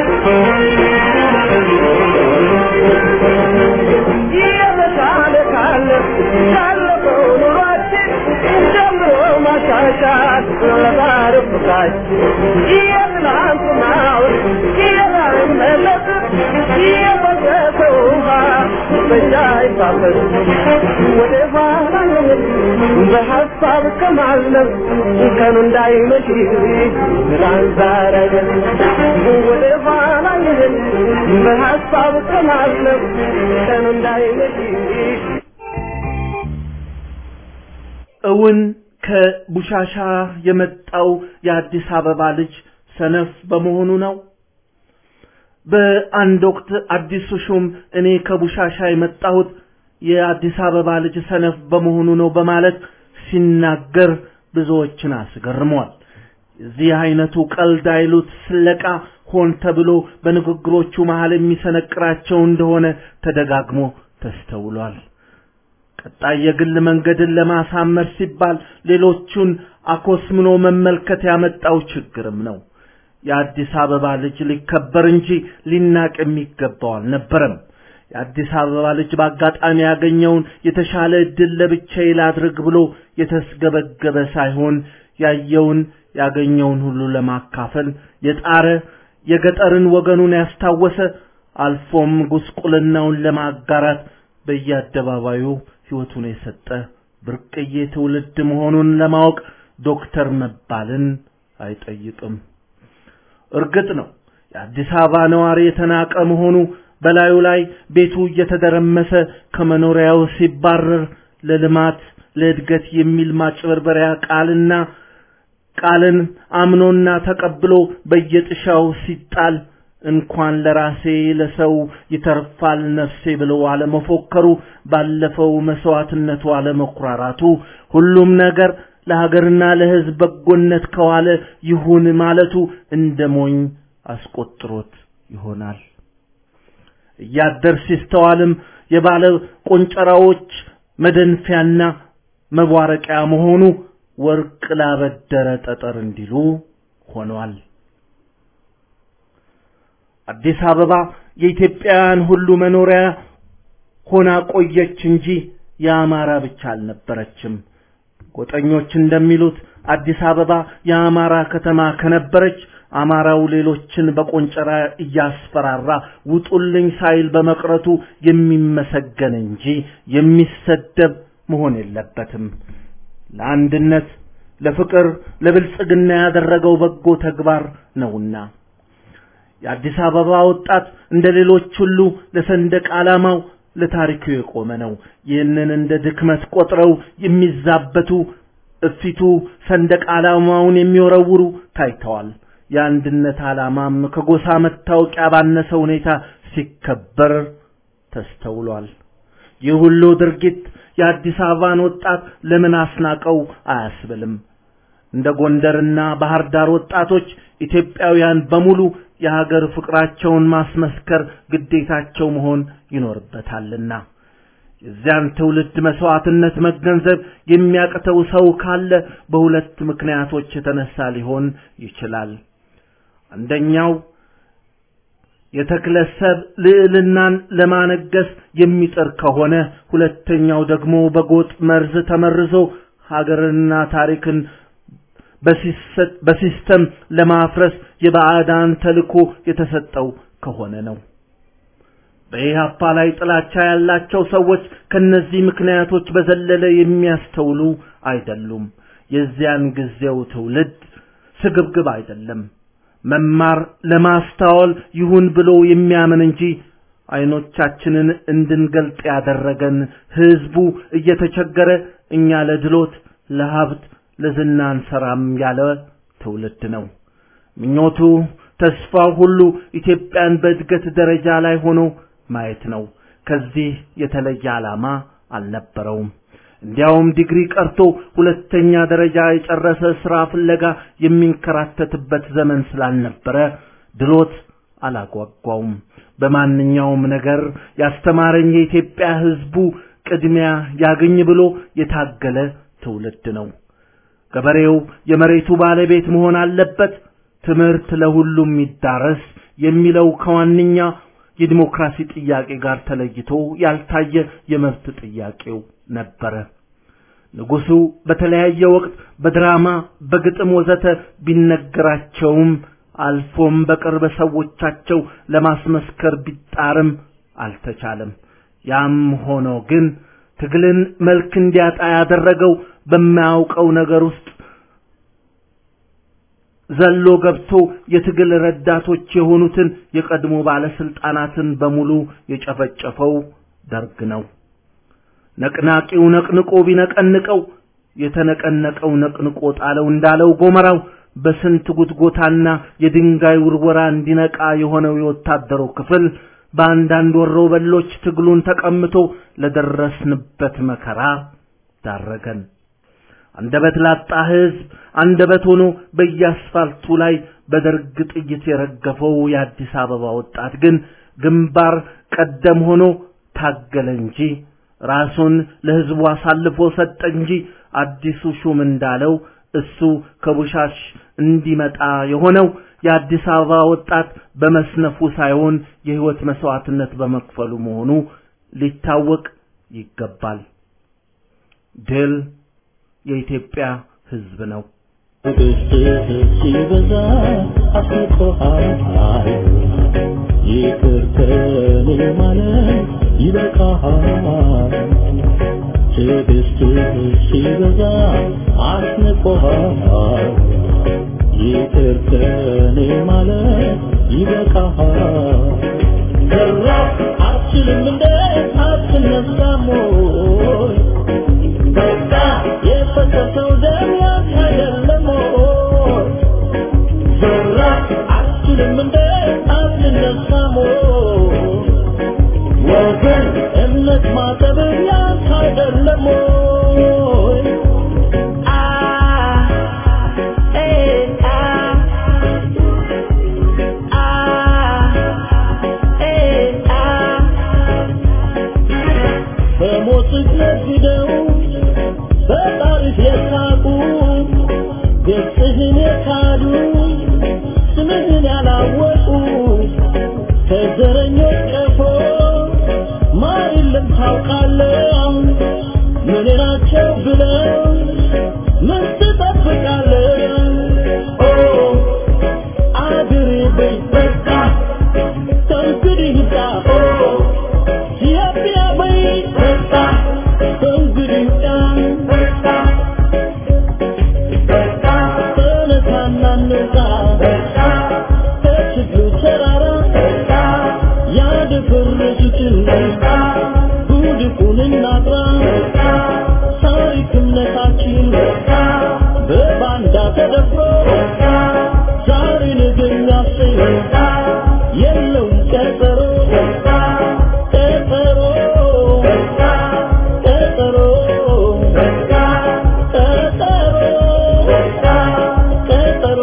የተሻለ ካለ ካለፈው ኑሯችን ጀምሮ ማሻሻል ለዛሬው ፍቅራችን የትናንትናውን የማይመለስ የፈሰሰ ውሃ በእኛ ይፋሰስ ወደ ኋላ ይሁን በሀሳብ ከማለም ቀኑ እንዳይመሽ ትናንት ዛሬ አይደለም ወደ ኋላ ይሁን በሀሳብ ከማለም ቀኑ እንዳይመሽ እውን ከቡሻሻ የመጣው የአዲስ አበባ ልጅ ሰነፍ በመሆኑ ነው። በአንድ ወቅት አዲሱ ሹም እኔ ከቡሻሻ የመጣሁት የአዲስ አበባ ልጅ ሰነፍ በመሆኑ ነው በማለት ሲናገር ብዙዎችን አስገርሟል። የዚህ አይነቱ ቀልድ አይሉት ስለቃ ሆን ተብሎ በንግግሮቹ መሃል የሚሰነቅራቸው እንደሆነ ተደጋግሞ ተስተውሏል። ቀጣይ የግል መንገድን ለማሳመር ሲባል ሌሎቹን አኮስምኖ መመልከት ያመጣው ችግርም ነው። የአዲስ አበባ ልጅ ሊከበር እንጂ ሊናቅ የሚገባው አልነበረም። የአዲስ አበባ ልጅ በአጋጣሚ ያገኘውን የተሻለ እድል ለብቻዬ ላድርግ ብሎ የተስገበገበ ሳይሆን ያየውን ያገኘውን ሁሉ ለማካፈል የጣረ የገጠርን ወገኑን ያስታወሰ አልፎም ጉስቁልናውን ለማጋራት በየአደባባዩ ሕይወቱን የሰጠ ብርቅዬ ትውልድ መሆኑን ለማወቅ ዶክተር መባልን አይጠይቅም። እርግጥ ነው የአዲስ አበባ ነዋሪ የተናቀ መሆኑ በላዩ ላይ ቤቱ እየተደረመሰ ከመኖሪያው ሲባረር ለልማት ለእድገት የሚል ማጭበርበሪያ ቃልና ቃልን አምኖና ተቀብሎ በየጥሻው ሲጣል እንኳን ለራሴ ለሰው ይተርፋል ነፍሴ ብሎ አለመፎከሩ ባለፈው መስዋዕትነቱ አለመኩራራቱ ሁሉም ነገር ለሀገርና ለሕዝብ በጎነት ከዋለ ይሁን ማለቱ እንደ ሞኝ አስቆጥሮት ይሆናል። እያደር ሲስተዋልም የባለ ቆንጨራዎች መደንፊያና መቧረቂያ መሆኑ ወርቅ ላበደረ ጠጠር እንዲሉ ሆኗል። አዲስ አበባ የኢትዮጵያውያን ሁሉ መኖሪያ ሆና ቆየች እንጂ የአማራ ብቻ አልነበረችም። ጎጠኞች እንደሚሉት አዲስ አበባ የአማራ ከተማ ከነበረች አማራው ሌሎችን በቆንጨራ እያስፈራራ ውጡልኝ ሳይል በመቅረቱ የሚመሰገን እንጂ የሚሰደብ መሆን የለበትም። ለአንድነት፣ ለፍቅር፣ ለብልጽግና ያደረገው በጎ ተግባር ነውና የአዲስ አበባ ወጣት እንደ ሌሎች ሁሉ ለሰንደቅ ዓላማው ለታሪኩ የቆመ ነው። ይህንን እንደ ድክመት ቆጥረው የሚዛበቱ እፊቱ ሰንደቅ ዓላማውን የሚወረውሩ ታይተዋል። የአንድነት ዓላማም ከጎሳ መታወቂያ ባነሰ ሁኔታ ሲከበር ተስተውሏል። ይህ ሁሉ ድርጊት የአዲስ አበባን ወጣት ለምን አስናቀው አያስብልም። እንደ ጎንደርና ባህር ዳር ወጣቶች ኢትዮጵያውያን በሙሉ የሀገር ፍቅራቸውን ማስመስከር ግዴታቸው መሆን ይኖርበታልና የዚያን ትውልድ መስዋዕትነት መገንዘብ የሚያቅተው ሰው ካለ በሁለት ምክንያቶች የተነሳ ሊሆን ይችላል። አንደኛው የተክለሰብ ልዕልናን ለማነገስ የሚጥር ከሆነ፣ ሁለተኛው ደግሞ በጎጥ መርዝ ተመርዞ ሀገርንና ታሪክን በሲስተም ለማፍረስ የባዕዳን ተልኮ የተሰጠው ከሆነ ነው። በኢህአፓ ላይ ጥላቻ ያላቸው ሰዎች ከነዚህ ምክንያቶች በዘለለ የሚያስተውሉ አይደሉም። የዚያን ጊዜው ትውልድ ስግብግብ አይደለም። መማር ለማስተዋል ይሁን ብሎ የሚያምን እንጂ አይኖቻችንን እንድንገልጥ ያደረገን ህዝቡ እየተቸገረ እኛ ለድሎት ለሀብት ለዝና አንሰራም ያለ ትውልድ ነው። ምኞቱ ተስፋው ሁሉ ኢትዮጵያን በእድገት ደረጃ ላይ ሆኖ ማየት ነው። ከዚህ የተለየ ዓላማ አልነበረውም። እንዲያውም ዲግሪ ቀርቶ ሁለተኛ ደረጃ የጨረሰ ስራ ፍለጋ የሚንከራተትበት ዘመን ስላልነበረ ድሎት አላጓጓውም። በማንኛውም ነገር ያስተማረኝ የኢትዮጵያ ህዝቡ ቅድሚያ ያገኝ ብሎ የታገለ ትውልድ ነው። ገበሬው የመሬቱ ባለቤት መሆን አለበት፣ ትምህርት ለሁሉም ይዳረስ የሚለው ከዋነኛ የዲሞክራሲ ጥያቄ ጋር ተለይቶ ያልታየ የመብት ጥያቄው ነበረ። ንጉሱ በተለያየ ወቅት በድራማ በግጥም ወዘተ ቢነገራቸውም አልፎም በቅርብ ሰዎቻቸው ለማስመስከር ቢጣርም አልተቻለም። ያም ሆኖ ግን ትግልን መልክ እንዲያጣ ያደረገው በማያውቀው ነገር ውስጥ ዘሎ ገብቶ የትግል ረዳቶች የሆኑትን የቀድሞ ባለስልጣናትን በሙሉ የጨፈጨፈው ደርግ ነው። ነቅናቂው ነቅንቆ ቢነቀንቀው የተነቀነቀው ነቅንቆ ጣለው እንዳለው ጎመራው በስንት ጉትጎታና የድንጋይ ውርወራ እንዲነቃ የሆነው የወታደሩ ክፍል በአንዳንድ ወሮ በሎች ትግሉን ተቀምቶ ለደረስንበት መከራ ዳረገን። አንደበት ላጣ ህዝብ አንደበት ሆኖ በየአስፋልቱ ላይ በደርግ ጥይት የረገፈው የአዲስ አበባ ወጣት ግን ግንባር ቀደም ሆኖ ታገለ እንጂ ራሱን ለህዝቡ አሳልፎ ሰጠ እንጂ አዲሱ ሹም እንዳለው እሱ ከቡሻሽ እንዲመጣ የሆነው የአዲስ አበባ ወጣት በመስነፉ ሳይሆን የህይወት መስዋዕትነት በመክፈሉ መሆኑ ሊታወቅ ይገባል። ድል የኢትዮጵያ ህዝብ ነው። ሲበዛ አስቆሃል ይቅር ከኔ ማለት ይበቃሃል። ትዕግስትህ ሲበዛ አስንቆሃል ይቅር ከኔ ማለት ይበቃሃል። ሰራ አትችልም እንደ አትነሳም ወይ በቃ የፈሰሰው ደም ያንተ አይደለም ወይ? ዘራ አትችልም እንደ አትነሳም ወይ? ወገን እምነት ማጠብ ያንተ አይደለም ወይ? አ ኤ አ አ ገጽህን የካዱ ስምህን ያላወቁ ከዘረኞች ቀፎ ማር የለም ታውቃለህ ምን ናቸው ብለው ምን ትጠብቃለህ ኦ አድሬ በይ በቃ ከእንግዲህ ይብቃ ኦ ኢትዮጵያ በይ በቃ ከእንግዲህ ይብቃ ተነሳና እንውጣ ከችግሩ ተራራ ያደፈረሱትን ጉድፉን እናጥራ ታሪክ እምነታችን በባንዳ ተደፍሮ ዛሬ ነገ የሚያሰኝ የለውም ቀጠሮ ቀጠሮ ቀጠሮ ቀጠሮ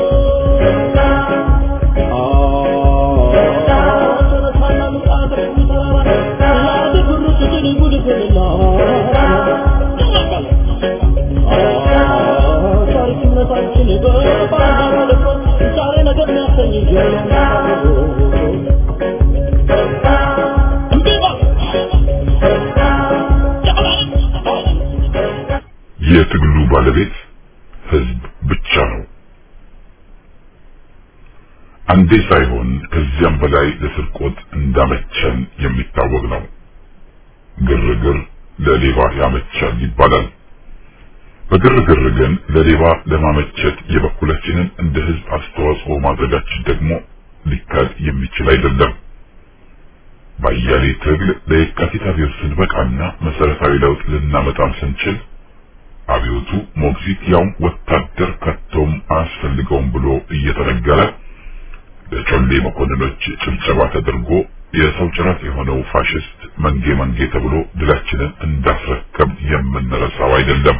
የትግሉ ባለቤት ህዝብ ብቻ ነው። አንዴ ሳይሆን ከዚያም በላይ ለስርቆት እንዳመቸን የሚታወቅ ነው። ግርግር ለሌባ ያመቻል ይባላል። በግርግር ግን ለሌባ ለማመቸት የበኩላችንን እንደ ህዝብ አስተዋጽኦ ማድረጋችን ደግሞ ሊካድ የሚችል አይደለም። በአያሌ ትግል ለየካቲት አብዮት ስንበቃና መሰረታዊ ለውጥ ልናመጣም ስንችል አብዮቱ ሞግዚት ያውም ወታደር ከቶም አያስፈልገውም ብሎ እየተነገረ ለጮሌ መኮንኖች ጭብጨባ ተደርጎ የሰው ጭራት የሆነው ፋሽስት መንጌ መንጌ ተብሎ ድላችንን እንዳስረከብ የምንረሳው አይደለም።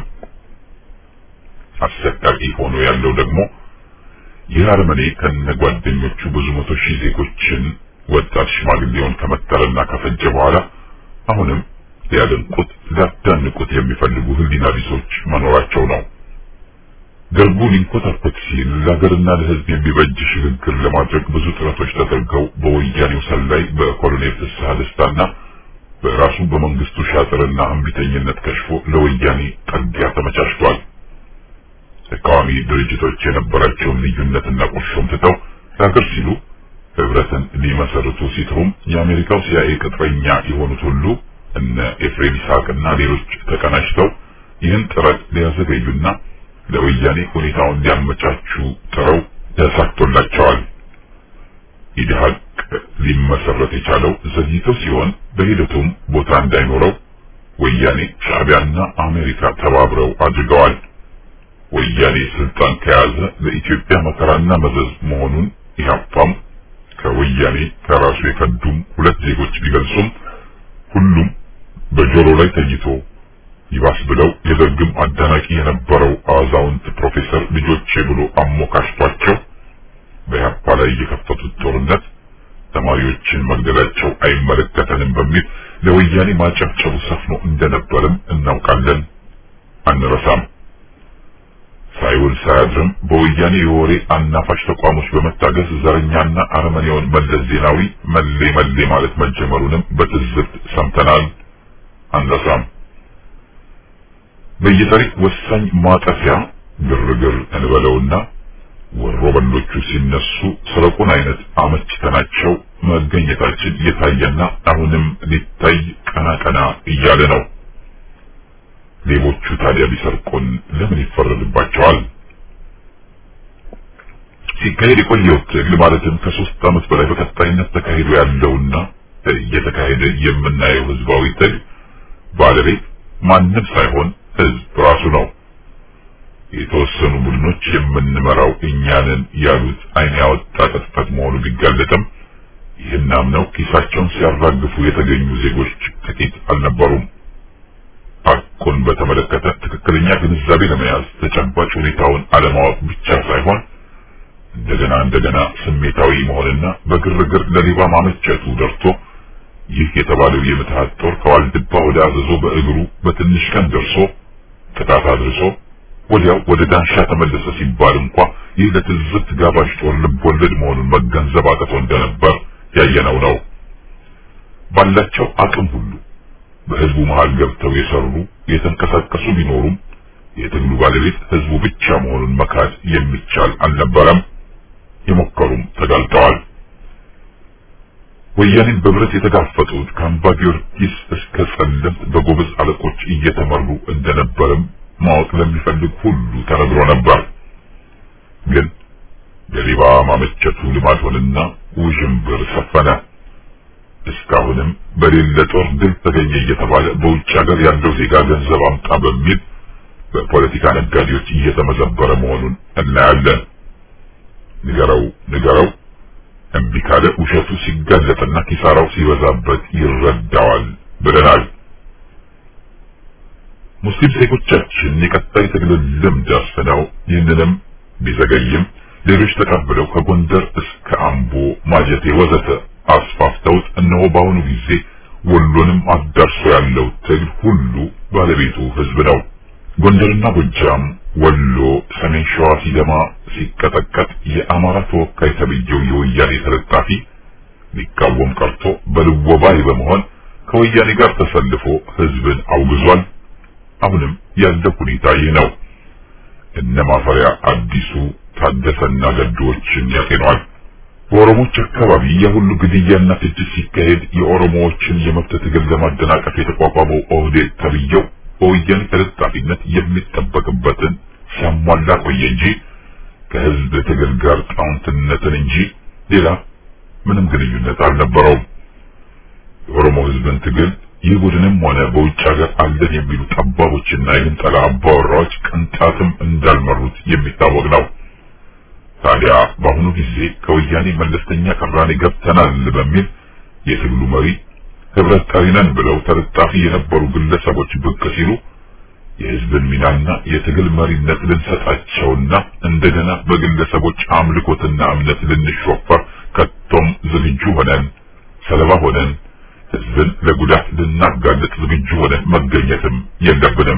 አሰቃቂ ሆኖ ያለው ደግሞ ይህ አረመኔ ከነ ጓደኞቹ ብዙ መቶ ሺህ ዜጎችን ወጣት ሽማግሌውን ከመተረና ከፈጀ በኋላ አሁንም ሊያደንቁት ሊያዳንቁት የሚፈልጉ ህሊና ቢሶች መኖራቸው ነው። ደርጉ ሊንኮታኮት ሲል ለሀገርና ለህዝብ የሚበጅ ሽግግር ለማድረግ ብዙ ጥረቶች ተደርገው በወያኔው ሰላይ በኮሎኔል ፍስሐ ደስታና በራሱ በመንግስቱ ሻጥርና እምቢተኝነት ከሽፎ ለወያኔ ጠጊያ ተመቻችቷል። ተቃዋሚ ድርጅቶች የነበራቸውን ልዩነትና ቁርሾም ትተው ለሀገር ሲሉ ህብረትን ሊመሰርቱ ሲጥሩም የአሜሪካው ሲአይኤ ቅጥረኛ የሆኑት ሁሉ እነ ኤፍሬም ይስሐቅና ሌሎች ተቀናጅተው ይህን ጥረት ሊያዘገዩና ለወያኔ ሁኔታውን ሊያመቻቹ ጥረው ተሳክቶላቸዋል። ኢድሃቅ ሊመሰረት የቻለው ዘግይቶ ሲሆን በሂደቱም ቦታ እንዳይኖረው ወያኔ ሻዕቢያና አሜሪካ ተባብረው አድርገዋል። ወያኔ ስልጣን ከያዘ ለኢትዮጵያ መከራና መዘዝ መሆኑን ኢህአፓም ከወያኔ ከራሱ የከዱም ሁለት ዜጎች ቢገልጹም ሁሉም በጆሮ ላይ ተኝቶ ይባስ ብለው የደርግም አዳናቂ የነበረው አዛውንት ፕሮፌሰር ልጆቼ ብሎ አሞካሽቷቸው በኢህአፓ ላይ የከፈቱት ጦርነት ተማሪዎችን መግደላቸው አይመለከተንም በሚል ለወያኔ ማጨብጨቡ ሰፍኖ እንደነበርም እናውቃለን፣ አንረሳም። ሳይውል ሳያድርም በወያኔ የወሬ አናፋሽ ተቋሞች በመታገዝ ዘረኛና አረመኔውን መለስ ዜናዊ መሌ መሌ ማለት መጀመሩንም በትዝብት ሰምተናል፣ አንረሳም። በየታሪክ ወሳኝ ማጠፊያ ግርግር እንበለውና ወሮ በሎቹ ሲነሱ ስረቁን አይነት አመችተናቸው መገኘታችን እየታየና አሁንም ሊታይ ቀና ቀና እያለ ነው። ሌቦቹ ታዲያ ቢሰርቁን ለምን ይፈረድባቸዋል? ሲካሄድ የቆየው ትግል ማለትም ከሶስት ዓመት በላይ በቀጣይነት ተካሂዶ ያለውና እየተካሄደ የምናየው ህዝባዊ ትግል ባለቤት ማንም ሳይሆን ህዝብ ራሱ ነው። የተወሰኑ ቡድኖች የምንመራው እኛንን ያሉት አይን ያወጣ ቅጥፈት መሆኑ ቢጋለጥም ይህን አምነው ኪሳቸውን ሲያራግፉ የተገኙ ዜጎች ጥቂት አልነበሩም። ሐቁን በተመለከተ ትክክለኛ ግንዛቤ ለመያዝ ተጨባጭ ሁኔታውን አለማወቅ ብቻ ሳይሆን እንደገና እንደገና ስሜታዊ መሆንና በግርግር ለሌባ ማመቸቱ ደርቶ ይህ የተባለው የምትሃት ጦር ከዋልድባ ወደ አዘዞ በእግሩ በትንሽ ቀን ደርሶ ጥቃት አድርሶ ወዲያው ወደ ዳንሻ ተመለሰ ሲባል እንኳ ይህ ለትዝብት ጋባዥ ጦር ልብ ወለድ መሆኑን መገንዘብ አቅቶ እንደነበር ያየነው ነው። ባላቸው አቅም ሁሉ በህዝቡ መሃል ገብተው የሰሩ የተንቀሳቀሱ ቢኖሩም የትግሉ ባለቤት ህዝቡ ብቻ መሆኑን መካድ የሚቻል አልነበረም። የሞከሩም ተጋልጠዋል። ወያኔን በብረት የተጋፈጡት ከአምባ ጊዮርጊስ እስከ ጸለምት በጎበዝ አለቆች እየተመሩ እንደነበርም ማወቅ ለሚፈልግ ሁሉ ተነግሮ ነበር። ግን ገሪባ ማመቸቱ ልማድ ሆነና ውዥንብር ሰፈነ። እስካሁንም በሌለ ጦር ድል ተገኘ እየተባለ በውጭ ሀገር ያለው ዜጋ ገንዘብ አምጣ በሚል በፖለቲካ ነጋዴዎች እየተመዘበረ መሆኑን እናያለን። ንገረው ንገረው እምቢ ካለ ውሸቱ ሲጋለጥና ኪሳራው ሲበዛበት ይረዳዋል ብለናል። ሙስሊም ዜጎቻችን የቀጣይ ትግል ልምድ አስፍነው ይህንንም ቢዘገይም ሌሎች ተቀብለው ከጎንደር እስከ አምቦ ማጀቴ ወዘተ አስፋፍተውት እነሆ በአሁኑ ጊዜ ወሎንም አዳርሶ ያለው ትግል ሁሉ ባለቤቱ ህዝብ ነው። ጎንደርና ጎጃም፣ ወሎ፣ ሰሜን ሸዋ ሲደማ ሲቀጠቀጥ የአማራ ተወካይ ተብዬው የወያኔ ተለጣፊ ሊቃወም ቀርቶ በልወባይ በመሆን ከወያኔ ጋር ተሰልፎ ህዝብን አውግዟል። አሁንም ያለው ሁኔታ ይህ ነው። እነ ማፈሪያ አዲሱ ታደሰና ገዶዎችን ያጤኗል። በኦሮሞዎች አካባቢ የሁሉ ግድያና ፍጅት ሲካሄድ የኦሮሞዎችን የመብት ትግል ለማደናቀፍ የተቋቋመው ኦህዴድ ተብዬው በወያኔ ተለጣፊነት የሚጠበቅበትን ሲያሟላ ቆየ እንጂ ከህዝብ ትግል ጋር ጣውንትነትን እንጂ ሌላ ምንም ግንኙነት አልነበረውም። የኦሮሞ ህዝብን ትግል ይህ ቡድንም ሆነ በውጭ ሀገር አለን የሚሉ ጠባቦችና የግንጠላ አባወራዎች ቅንጣትም እንዳልመሩት የሚታወቅ ነው። ታዲያ በአሁኑ ጊዜ ከወያኔ መለስተኛ ቅራኔ ገብተናል በሚል የትግሉ መሪ ህብረት ጠሪ ነን ብለው ተለጣፊ የነበሩ ግለሰቦች ብቅ ሲሉ የህዝብን ሚናና የትግል መሪነት ልንሰጣቸውና እንደገና በግለሰቦች አምልኮትና እምነት ልንሾፈር ከቶም ዝግጁ ሆነን ሰለባ ሆነን ህዝብን ለጉዳት ልናጋልጥ ዝግጁ ሆነን መገኘትም የለብንም።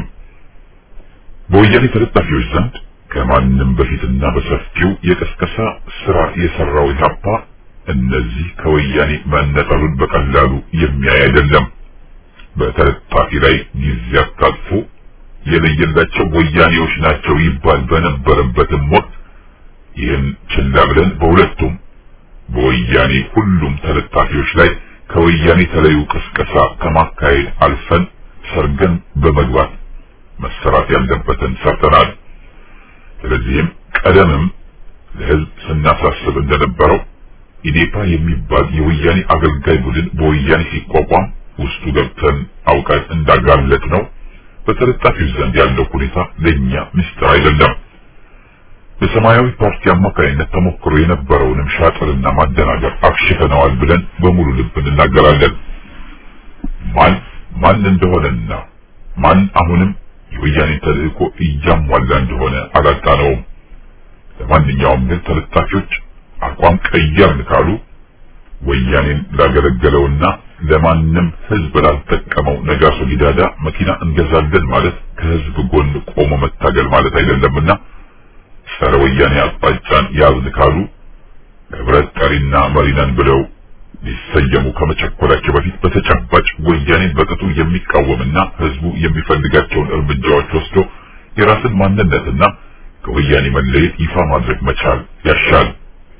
በወያኔ ተለጣፊዎች ዘንድ ከማንም በፊትና በሰፊው የቀስቀሳ ስራ የሰራው ኢህአፓ እነዚህ ከወያኔ መነጠሉን በቀላሉ የሚያይ አይደለም። በተለጣፊ ላይ ጊዜ አታጥፎ የለየላቸው ወያኔዎች ናቸው ይባል በነበረበትም ወቅት ይህን ችላ ብለን በሁለቱም በወያኔ ሁሉም ተለጣፊዎች ላይ ከወያኔ ተለዩ ቅስቀሳ ከማካሄድ አልፈን ሰርገን በመግባት መሰራት ያለበትን ሰርተናል። ስለዚህም ቀደምም ለህዝብ ስናሳስብ እንደነበረው ኢዴፓ የሚባል የወያኔ አገልጋይ ቡድን በወያኔ ሲቋቋም ውስጡ ገብተን አውቀን እንዳጋለጥ ነው። በተለጣፊው ዘንድ ያለው ሁኔታ ለእኛ ምስጢር አይደለም። በሰማያዊ ፓርቲ አማካኝነት ተሞክሮ የነበረውንም ሻጥርና ማደናገር አክሽፈነዋል ብለን በሙሉ ልብ እንናገራለን። ማን ማን እንደሆነና ማን አሁንም የወያኔን ተልእኮ እያሟላ እንደሆነ አላጣነውም። ለማንኛውም ግን ተለጣፊዎች አቋም ቀየርን ካሉ ወያኔን ላገለገለውና ለማንም ህዝብ ላልጠቀመው ነጋሶ ጊዳዳ መኪና እንገዛለን ማለት ከህዝብ ጎን ቆሞ መታገል ማለት አይደለምና ጸረ ወያኔ አቅጣጫን ያዝን ካሉ ህብረት ጠሪና መሪነን ብለው ሊሰየሙ ከመቸኮላቸው በፊት በተጨባጭ ወያኔን በቅጡ የሚቃወምና ህዝቡ የሚፈልጋቸውን እርምጃዎች ወስዶ የራስን ማንነትና ከወያኔ መለየት ይፋ ማድረግ መቻል ያሻል።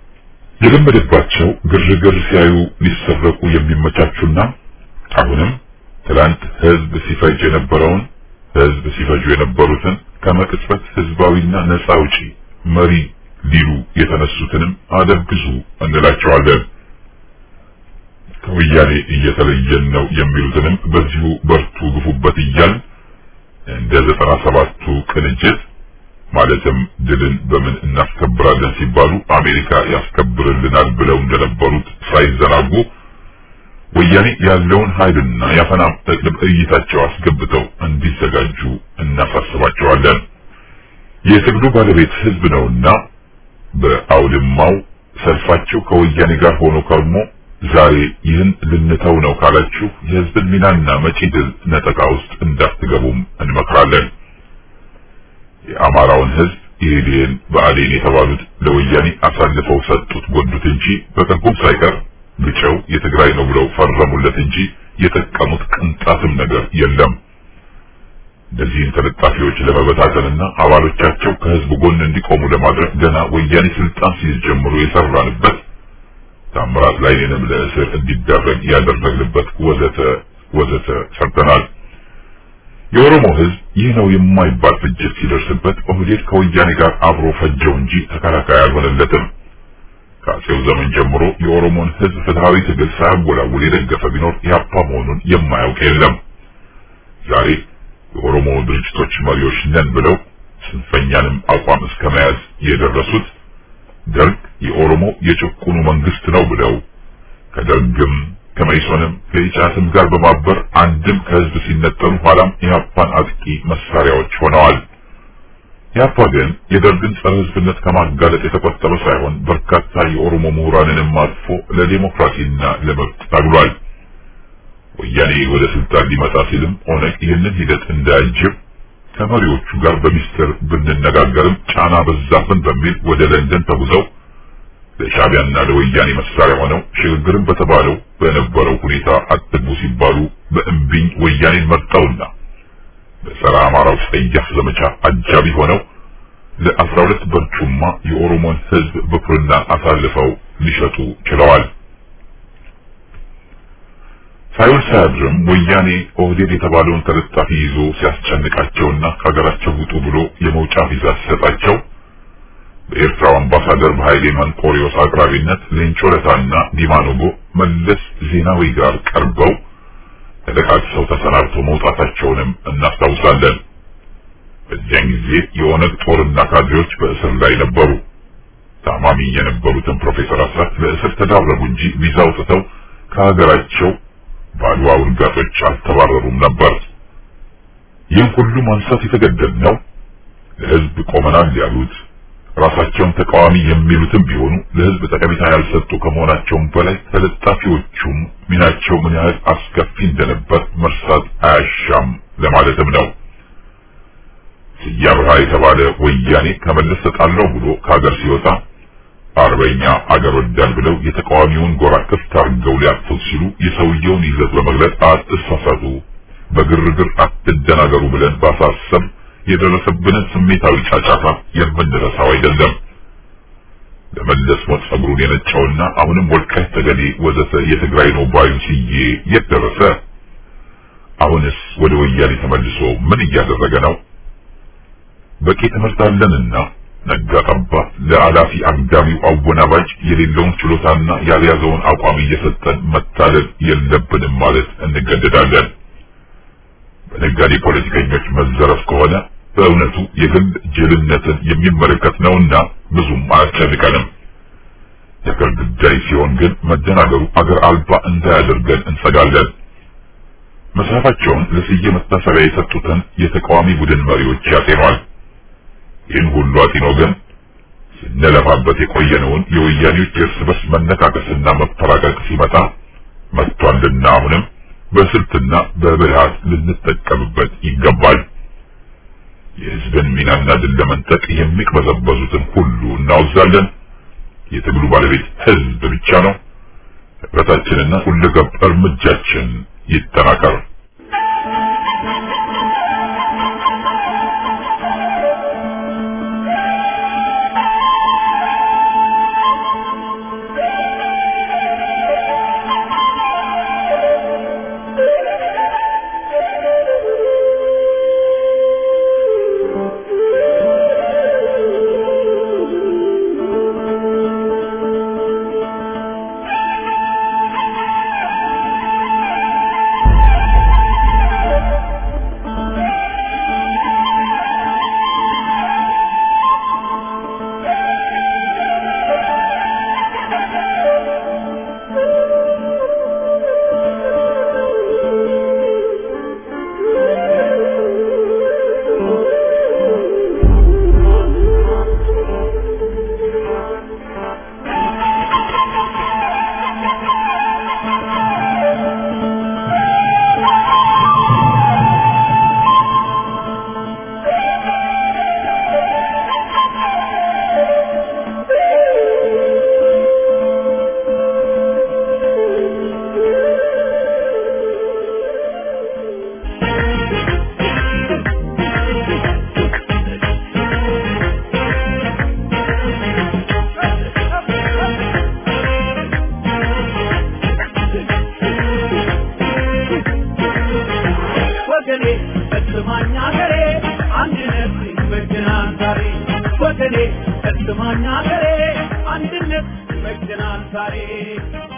የለመደባቸው ግርግር ሲያዩ ሊሰረቁ የሚመቻቹና አሁንም ትላንት ህዝብ ሲፈጅ የነበረውን ህዝብ ሲፈጁ የነበሩትን ከመቅጽበት ህዝባዊና ነፃ አውጪ መሪ ሊሉ የተነሱትንም አደብግዙ እንላቸዋለን። ከወያኔ እየተለየን ነው የሚሉትንም በዚሁ በርቱ ግፉበት እያል እንደ ዘጠና ሰባቱ ቅንጅት ማለትም ድልን በምን እናስከብራለን ሲባሉ አሜሪካ ያስከብርልናል ብለው እንደነበሩት ሳይዘናጉ ወያኔ ያለውን ኃይልና ያፈና ጠቅልብ እይታቸው አስገብተው እንዲዘጋጁ እናሳስባቸዋለን። የትግሉ ባለቤት ህዝብ ነውና በአውድማው ሰልፋችሁ ከወያኔ ጋር ሆኖ ከርሞ ዛሬ ይህን ልንተው ነው ካላችሁ የህዝብን ሚናና መጪ ድል ነጠቃ ውስጥ እንዳትገቡም እንመክራለን። የአማራ ህዝብ ኢህዴን ብአዴን የተባሉት ለወያኔ አሳልፈው ሰጡት ጎዱት እንጂ በትርጉም ሳይቀር ግጨው የትግራይ ነው ብለው ፈረሙለት እንጂ የጠቀሙት ቅንጣትም ነገር የለም። እነዚህን ተለጣፊዎች ለመበታተንና አባሎቻቸው ከህዝብ ጎን እንዲቆሙ ለማድረግ ገና ወያኔ ስልጣን ሲይዝ ጀምሮ የሰራንበት ታምራት ላይኔንም ለእስር እንዲዳረግ ያደረግንበት ወዘተ ወዘተ ሰርተናል። የኦሮሞ ህዝብ ይህ ነው የማይባል ፍጅት ሲደርስበት ኦህዴድ ከወያኔ ጋር አብሮ ፈጀው እንጂ ተከላካይ አልሆነለትም። ከአጼው ዘመን ጀምሮ የኦሮሞን ህዝብ ፍትሃዊ ትግል ሳያወላውል የደገፈ ቢኖር ኢህአፓ መሆኑን የማያውቅ የለም። ዛሬ የኦሮሞ ድርጅቶች መሪዎች ነን ብለው ስንፈኛንም አቋም እስከ መያዝ የደረሱት ደርግ የኦሮሞ የጭቁኑ መንግስት ነው ብለው ከደርግም ከመኢሶንም ከኢሳትም ጋር በማበር አንድም ከህዝብ ሲነጠሉ ኋላም ኢህአፓን አጥቂ መሳሪያዎች ሆነዋል። ኢህአፓ ግን የደርግን ጸረ ህዝብነት ከማጋለጥ የተቆጠበ ሳይሆን በርካታ የኦሮሞ ምሁራንንም አጥፎ ለዲሞክራሲና ለመብት ታግሏል። ወያኔ ወደ ስልጣን ሊመጣ ሲልም ኦነግ ይህንን ሂደት እንዳያጅብ ከመሪዎቹ ጋር በሚስጥር ብንነጋገርም ጫና በዛብን በሚል ወደ ለንደን ተጉዘው ለሻቢያና ለወያኔ መሳሪያ ሆነው ሽግግርን በተባለው በነበረው ሁኔታ አትግቡ ሲባሉ በእምቢኝ ወያኔን መርጠውና በጸረ አማራው ጸያፍ ዘመቻ አጃቢ ሆነው ለአስራ ሁለት በርጩማ የኦሮሞን ህዝብ በኩርና አሳልፈው ሊሸጡ ችለዋል። ሳይውል ሳያድርም ወያኔ ኦህዴድ የተባለውን ተለጣፊ ይዞ ሲያስጨንቃቸውና ከሀገራቸው ውጡ ብሎ የመውጫ ቪዛ ሲሰጣቸው በኤርትራው አምባሳደር በኃይሌ መንቆሪዮስ አቅራቢነት ሌንጮ ለታና ዲማ ኖጎ መለስ ዜናዊ ጋር ቀርበው ተደቃቅሰው ተሰናብተው መውጣታቸውንም እናስታውሳለን። በዚያን ጊዜ የኦነግ ጦርና ካድሬዎች በእስር ላይ ነበሩ። ታማሚ የነበሩትን ፕሮፌሰር አስራት ለእስር ተዳረጉ እንጂ ቪዛ አውጥተው ከሀገራቸው ባድዋ ውርጋጦች አልተባረሩም ነበር። ይህን ሁሉ ማንሳት የተገደድነው ለህዝብ ቆመናል ያሉት ራሳቸውን ተቃዋሚ የሚሉትም ቢሆኑ ለህዝብ ጠቀሜታ ያልሰጡ ከመሆናቸውም በላይ ተለጣፊዎቹም ሚናቸው ምን ያህል አስከፊ እንደነበር መርሳት አያሻም ለማለትም ነው። ስዬ አብርሃ የተባለ ወያኔ ከመለስ ተጣላው ብሎ ከሀገር ሲወጣ አርበኛ አገር ወዳድ ብለው የተቃዋሚውን ጎራ ክፍት አድርገው ሊያጥፉት ሲሉ የሰውየውን ይዘት በመግለጽ አትሳሳቱ፣ በግርግር አትደናገሩ ብለን ባሳሰብ የደረሰብንን ስሜታዊ ጫጫታ የምንረሳው አይደለም። ለመለስ ሞት ጸጉሩን የነጨውና አሁንም ወልቃይት ጠገዴ ወዘተ የትግራይ ነው ባዩ ስዬ የት ደረሰ? አሁንስ ወደ ወያኔ ተመልሶ ምን እያደረገ ነው? በቂ ትምህርት አለንና ነጋ ጠባ ለአላፊ አግዳሚው አወናባጅ የሌለውን ችሎታና ያልያዘውን አቋም እየሰጠን መታለል የለብንም ማለት እንገደዳለን። በነጋዴ ፖለቲከኞች መዘረፍ ከሆነ በእውነቱ የግል ጅልነትን የሚመለከት ነውና ብዙም አያስጨንቀንም። የአገር ጉዳይ ሲሆን ግን መደናገሩ አገር አልባ እንዳያደርገን እንሰጋለን። መጽሐፋቸውን ለስዬ መታሰቢያ የሰጡትን የተቃዋሚ ቡድን መሪዎች ያጤኗል። ይህን ሁሉ አጢኖ ግን ስንለፋበት የቆየነውን የወያኔዎች የእርስ በርስ መነካከስና መፈራቀቅ ሲመጣ መጥቷልና አሁንም በስልትና በብልሃት ልንጠቀምበት ይገባል። የህዝብን ሚናና ድል ለመንጠቅ የሚቅበዘበዙትን ሁሉ እናወዛለን። የትግሉ ባለቤት ህዝብ ብቻ ነው። ህብረታችንና ሁለገብ እርምጃችን ይጠናከር። ወገኔ እስማኝ አገሬ አንድነት ይበጀናል ዛሬ ወገኔ እስማኝ አገሬ አንድነት ይበጀናል ዛሬ